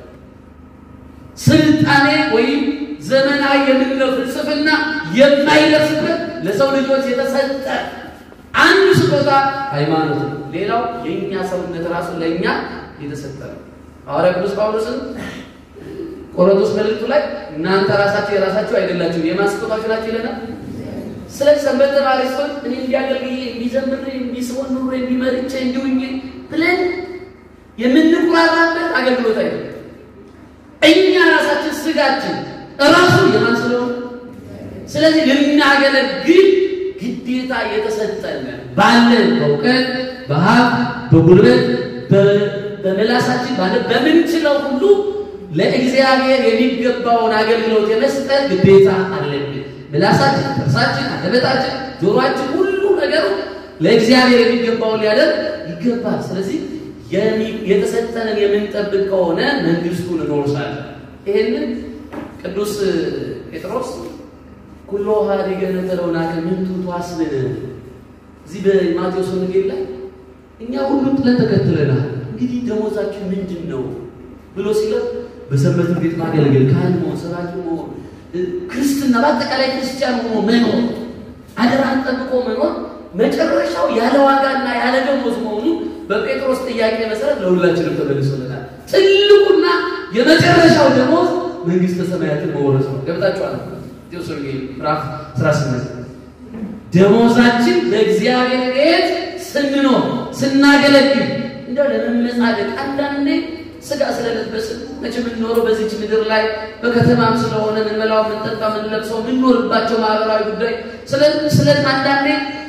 ስልጣኔ ወይም ዘመናዊ የምንለው ፍልስፍና የማይደርስበት ለሰው ልጆች የተሰጠ አንዱ ስጦታ ሃይማኖት ነው። ሌላው የእኛ ሰውነት ራሱ ለእኛ የተሰጠ ነው። ሐዋርያ ቅዱስ ጳውሎስን ቆሮንቶስ መልእክቱ ላይ እናንተ ራሳችሁ የራሳችሁ አይደላችሁ የማን ስጦታችሁ ናችሁ ይለናል። ስለዚህ ሰንበት ተማሪ ሲሆን እኔ እንዲያገልግዬ እንዲዘምር እንዲስሆን ኑሮ እንዲመርቼ እንዲሁኝ ብለን የምንኩራራበት አገልግሎት አይደለም። እኛ ራሳችን ስጋችን እራሱ የማን ስለሆነ ስለዚህ ልናገለግል ግዴታ የተሰጠን ባለን በእውቀት በሀብት በጉልበት በመላሳችን ባለ በምንችለው ሁሉ ለእግዚአብሔር የሚገባውን አገልግሎት የመስጠት ግዴታ አለብን። ምላሳችን፣ ጥርሳችን፣ አንደበታችን፣ ጆሮአችን ሁሉ ነገሩ ለእግዚአብሔር የሚገባውን ሊያደርግ ይገባል። ስለዚህ የተሰጠንን የምንጠብቅ ከሆነ መንግስቱን እንወርሳለን። ይሄንን ቅዱስ ጴጥሮስ ኩሎ ሀዲገ ነተለውናከ ምንቱ ተዋስብን እዚህ በማቴዎስ ወንጌል ላይ እኛ ሁሉ ጥለን ተከትለናል፣ እንግዲህ ደሞዛችን ምንድን ነው ብሎ ሲለው በሰንበት ቤት ማገልገል፣ ካህን መሆን፣ ሰባኪ መሆን፣ ክርስትና በአጠቃላይ ክርስቲያን ሆኖ መኖር፣ አደራን ጠብቆ መኖር መጨረሻው ያለ ዋጋና ያለ ደሞዝ መሆኑ በጴጥሮስ ጥያቄ መሰረት ለሁላችንም ተመልሶልናል። ትልቁና የመጨረሻው ደሞዝ መንግስተ ሰማያትን መውረስ ነው። ገብታችኋል? ቴዎስ ወንጌል ምዕራፍ 18 ደሞዛችን በእግዚአብሔር ቤት ስንኖር ስናገለግል እንደው ለመመጻደቅ አንዳንዴ ስጋ ስለለበስን መቼም የምንኖረው በዚች ምድር ላይ በከተማም ስለሆነ ምንበላው፣ ምንጠጣ፣ ምንለብሰው የምንኖርባቸው ማህበራዊ ጉዳይ ስለ አንዳንዴ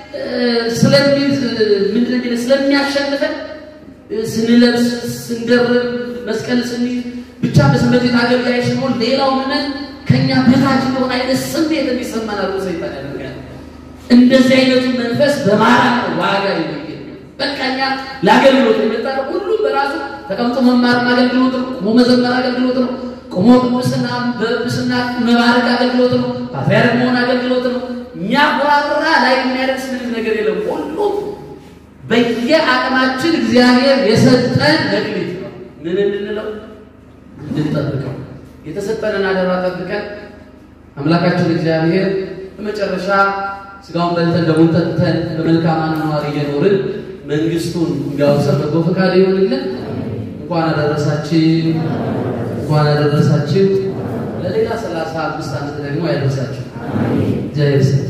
ምንድን ስለሚያሸንፈን ስንለብስ ስንደርብ መስቀል ስንይዝ ብቻ በሰንበት ቤት አገልጋይ ስንሆን ሌላው ምነት ከኛ በታች እንደሆነ አይነት ስሜት እንዲሰማን አድርጎ ሰይጣን ያደርጋል። እንደዚህ አይነቱ መንፈስ በማራ ዋጋ የሚገኝ በቃ እኛ ለአገልግሎት የመጣ ነው። ሁሉም በራሱ ተቀምጦ መማር አገልግሎት ነው። ቆሞ መዘመር አገልግሎት ነው። ቆሞ ቅዱስና በጵጵስና መባረክ አገልግሎት ነው። ፓትርያርክ መሆን አገልግሎት ነው። የሚያኮራራ ላይ የሚያደርስ ምንም ነገር የለም። ሁሉም በየአቅማችን እግዚአብሔር የሰጠን ለግሊት ነው። ምን እንድንለው እንድንጠብቀው የተሰጠንን አደራ ጠብቀን አምላካችን እግዚአብሔር በመጨረሻ ስጋውን በልተን ደሙን ጠጥተን በመልካም አኗኗር እየኖርን መንግስቱን እንዲያወርሰን በጎ ፈቃድ ይሆንልን። እንኳን አደረሳችሁ፣ እንኳን አደረሳችሁ። ለሌላ ሰላሳ አምስት ዓመት ደግሞ ያደርሳችሁ። እግዚአብሔር ይስጥ።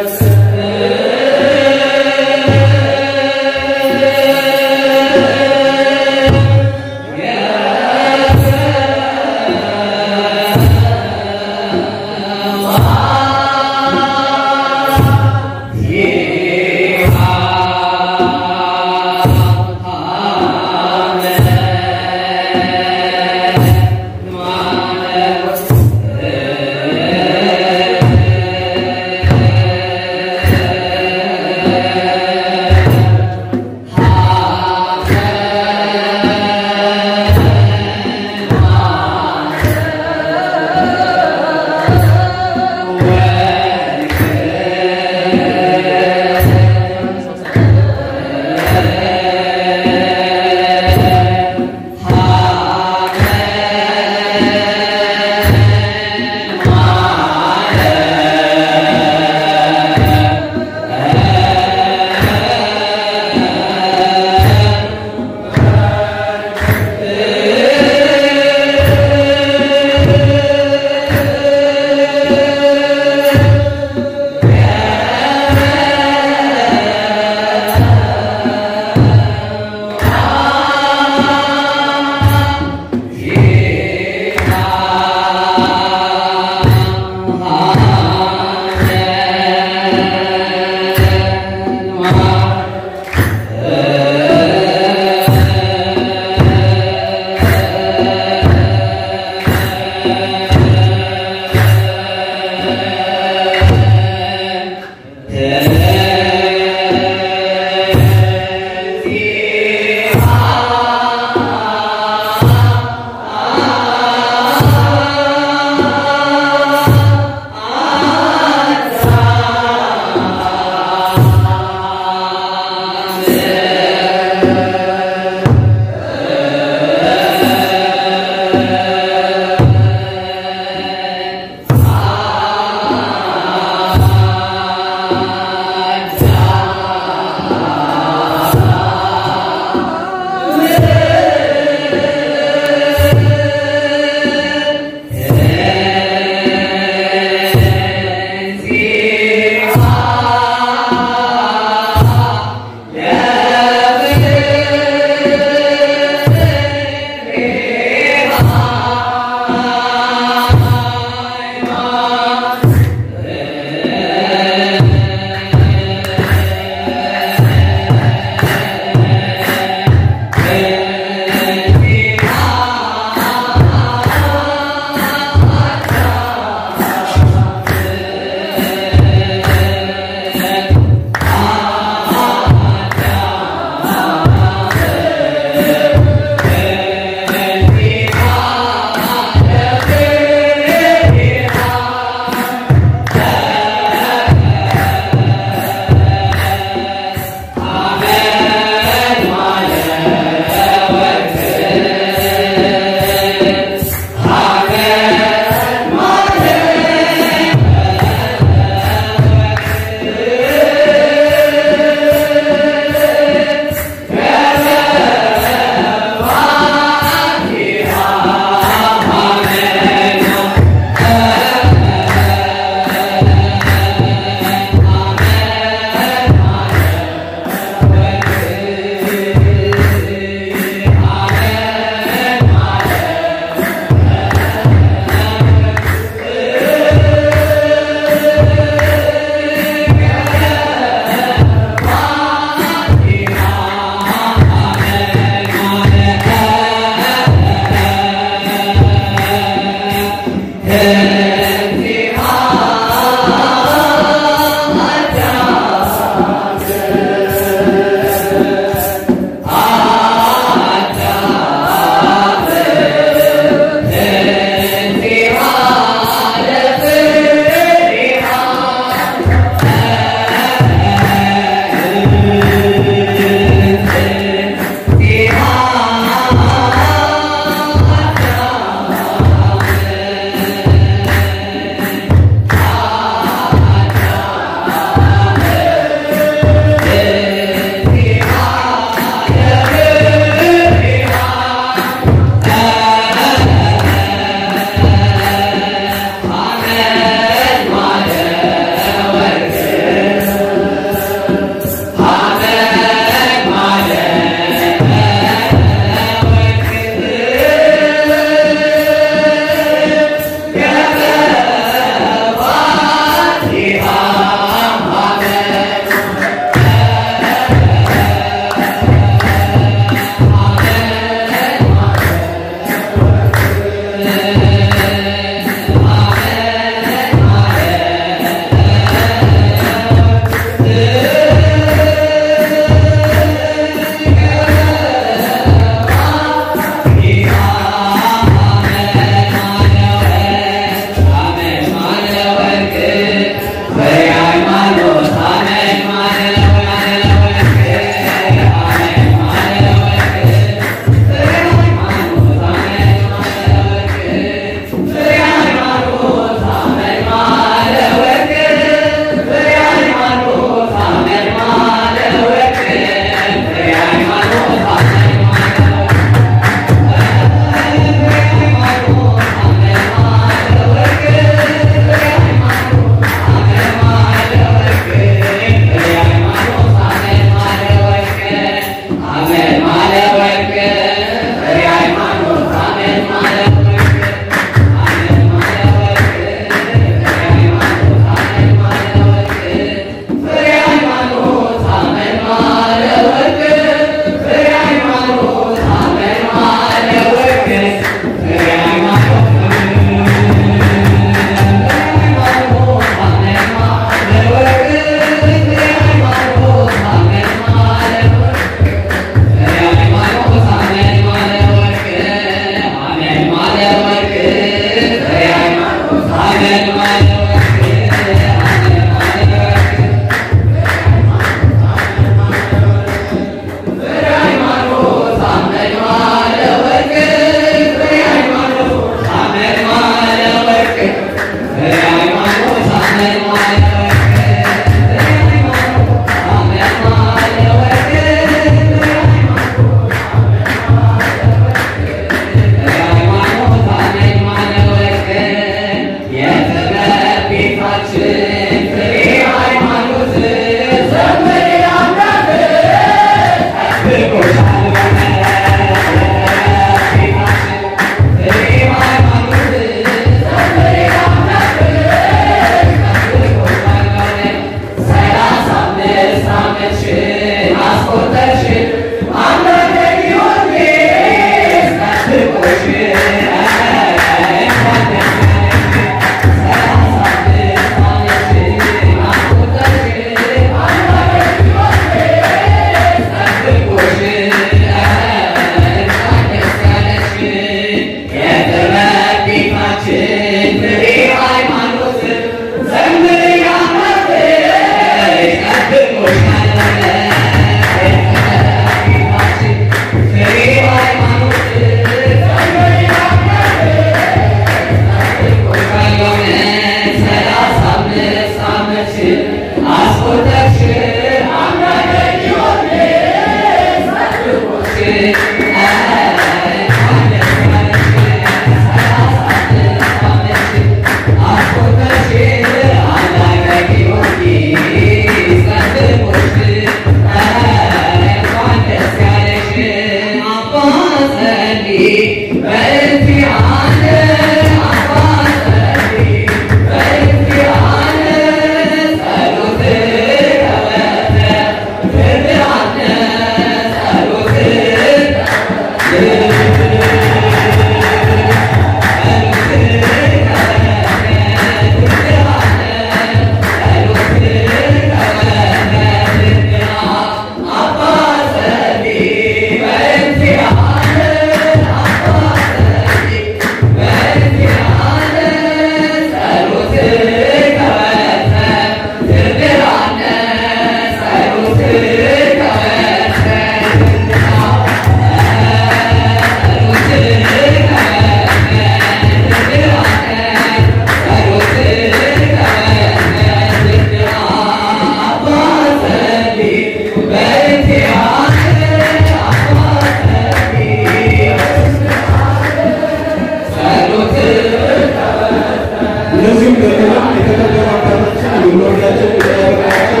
እነዚህም ደግሞ የተከበሩ አባታችን የምንወዳቸው የተከበራቸው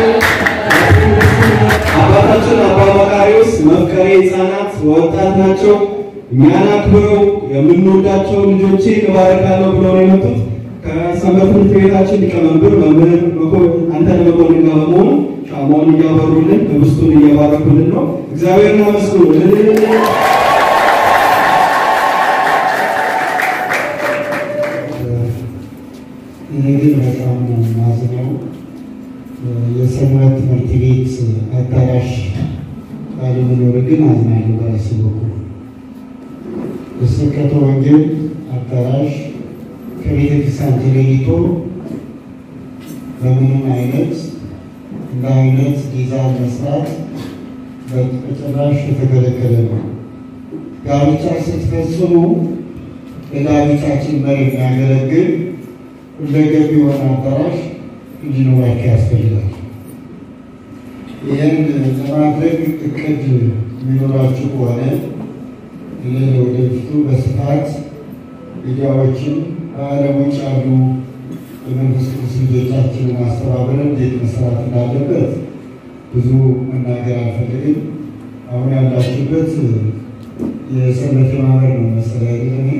አባታችን አባ መቃሪዎስ መፍቀሬ ሕፃናት ወጣት ናቸው። እኛን አክብረው የምንወዳቸው ልጆቼ እባርካለሁ ብለው ነው የመጡት። ከሰንበት ትምህርት ቤታችን ሊቀመንበር መምህር መኮንን አንተነህ መኮንን ጋር በመሆኑ ሻማውን እያበሩልን ህብስቱን እየባረኩልን ነው። እግዚአብሔርን አመስግኑ። እኔ ግን በጣም ነው የማዝነው። የሰንበት ትምህርት ቤት አዳራሽ ባለመኖር ግን አዝናለሁ። በራሴ በኩል የስብከተ ወንጌል አዳራሽ ከቤተ ክርስቲያን ተለይቶ በምንም አይነት እንደ አይነት ዲዛይን መስራት በጭራሽ የተከለከለ ነው። ጋብቻ ስትፈጽሙ ለጋብቻችን መሪ የሚያገለግል ሁለገብ የሆነ አዳራሽ እንዲኖራቸው ያስፈልጋል። ይህን ለማድረግ እቅድ የሚኖራችሁ ከሆነ እኔ ወደፊቱ በስፋት ሚዲያዎችን በዓለም ውጭ ያሉ የመንግስት ቅዱስ ልጆቻችንን ማስተባበር እንዴት መስራት እንዳለበት ብዙ መናገር አልፈልግም። አሁን ያላችሁበት የሰንበት ማህበር ነው መሰለኝ አይደለም?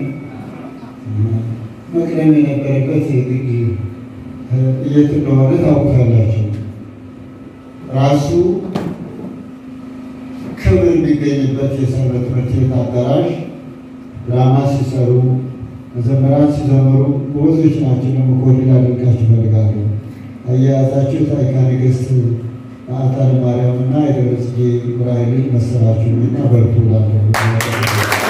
መቅደም የነበረበት ግድ የት እንደሆነ ታውቃላችሁ። ራሱ ክብር የሚገኝበት የሰንበት ትምህርት ቤት አዳራሽ ድራማ ሲሰሩ መዘመራት ሲዘምሩ በወዞች ናቸው። ደግሞ ኮሪድ አድርጋችሁ እፈልጋለሁ። አያያዛችሁ ታሪካ ነገሥት ማዕጣነ ማርያም እና የደብረ ጽጌ ዑራኤልን መሰላችሁ እና በርቱ እላለሁ።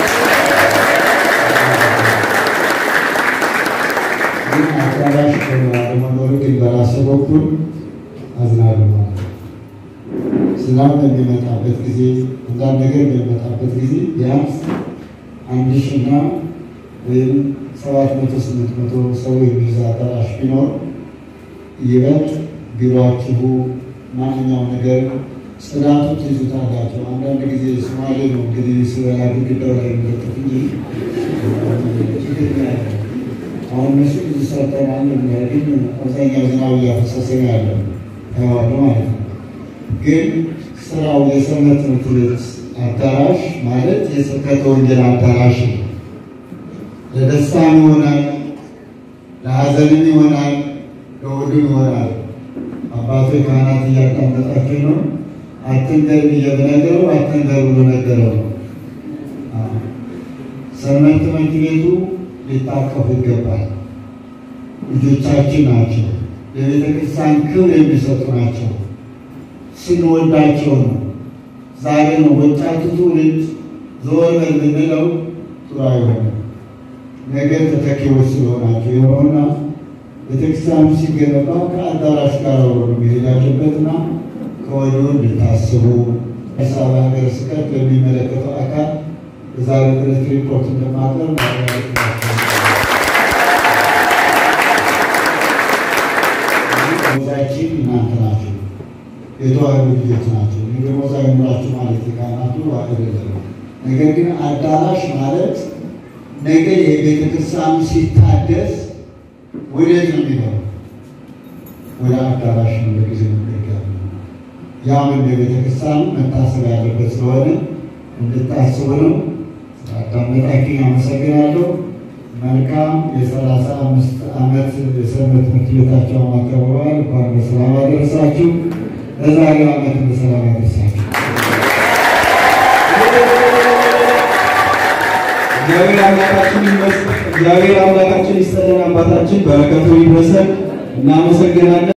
ግን አዳራሽ አለመኖሩ ግን በራሴ በኩል አዝናለሁ ማለት ነው። ዝናብ በሚመጣበት ጊዜ አንዳንድ ነገር በሚመጣበት ጊዜ ቢያንስ አንድ ሺና ወይም ሰባት መቶ ስምንት መቶ ሰው የሚይዝ አዳራሽ ቢኖር ይበልጥ ቢሮአችሁ ማንኛውም ነገር ጽዳቱ ትይዙታላችሁ። አንዳንድ ጊዜ ሶማሌ ነው እንግዲህ ስበላ ግድግዳው ላይ የሚለጥፍ እንጂ ችግር ነው ያለው። አሁን እነሱ ብዙ ሰርተናል። ግን አብዛኛው ዝናብ እያፈሰሰ ነው ያለው ተዋሉ ማለት ነው። ግን ስራው የሰንበት ትምህርት ቤት አዳራሽ ማለት የስብከተ ወንጌል አዳራሽ ነው። ለደስታም ይሆናል፣ ለሀዘንም ይሆናል፣ ለሁሉም ይሆናል። አባቶ ካህናት እያዳመጣችሁ ነው። አትንገር ብዬ ብነግረው አትንገር ብሎ ነገረው ነው። ሰንበት ትምህርት ቤቱ ሊታቀፉ ይገባል። ልጆቻችን ናቸው። የቤተ ክርስቲያን ክብር የሚሰጡ ናቸው። ስንወዳቸው ነው። ዛሬ ነው ወጣቱ ትውልድ ዘወር በል ብንለው ጥሩ አይሆንም። ነገ ተተኪዎች ስለሆናቸው የሆነና ቤተክርስቲያኑ ሲገነባ ከአዳራሽ ጋር አብሮ ነው መሄድ ያለበትና ከወዲሁ እንድታስቡ አዲስ አበባ ሀገረ ስብከት በሚመለከተው አካል የዛሬ ዕለት ሪፖርት እንደማቅረብ ደሞዛችን እናንተ ናቸው፣ የተዋህዶ ልጆች ናቸው። እኔ ደሞዝ አይኖራችሁ ማለት ካህናቱ አይደለም። ነገር ግን አዳራሽ ማለት ነገ የቤተ ክርስቲያኑ ሲታደስ ወዴት ነው የሚገባው? ወደ አዳራሽ ነው በጊዜ መገገብ ያም እንደ ቤተ ክርስቲያኑ መታሰብ ያለበት ስለሆነ እንድታስቡ ነው። አዳመጣችሁኝ፣ አመሰግናለሁ። መልካም የሰላሳ አምስት ዓመት የሰንበት ትምህርት ቤታቸው አከብረዋል። እንኳን በሰላም አደረሳችሁ። ለዛሬው ዓመት በሰላም አደረሳችሁ። እግዚአብሔር አምላካችን ይመስገን። እግዚአብሔር አምላካችን ይስጠልን። አባታችን በረከቱ ይድረሰን። እናመሰግናለን።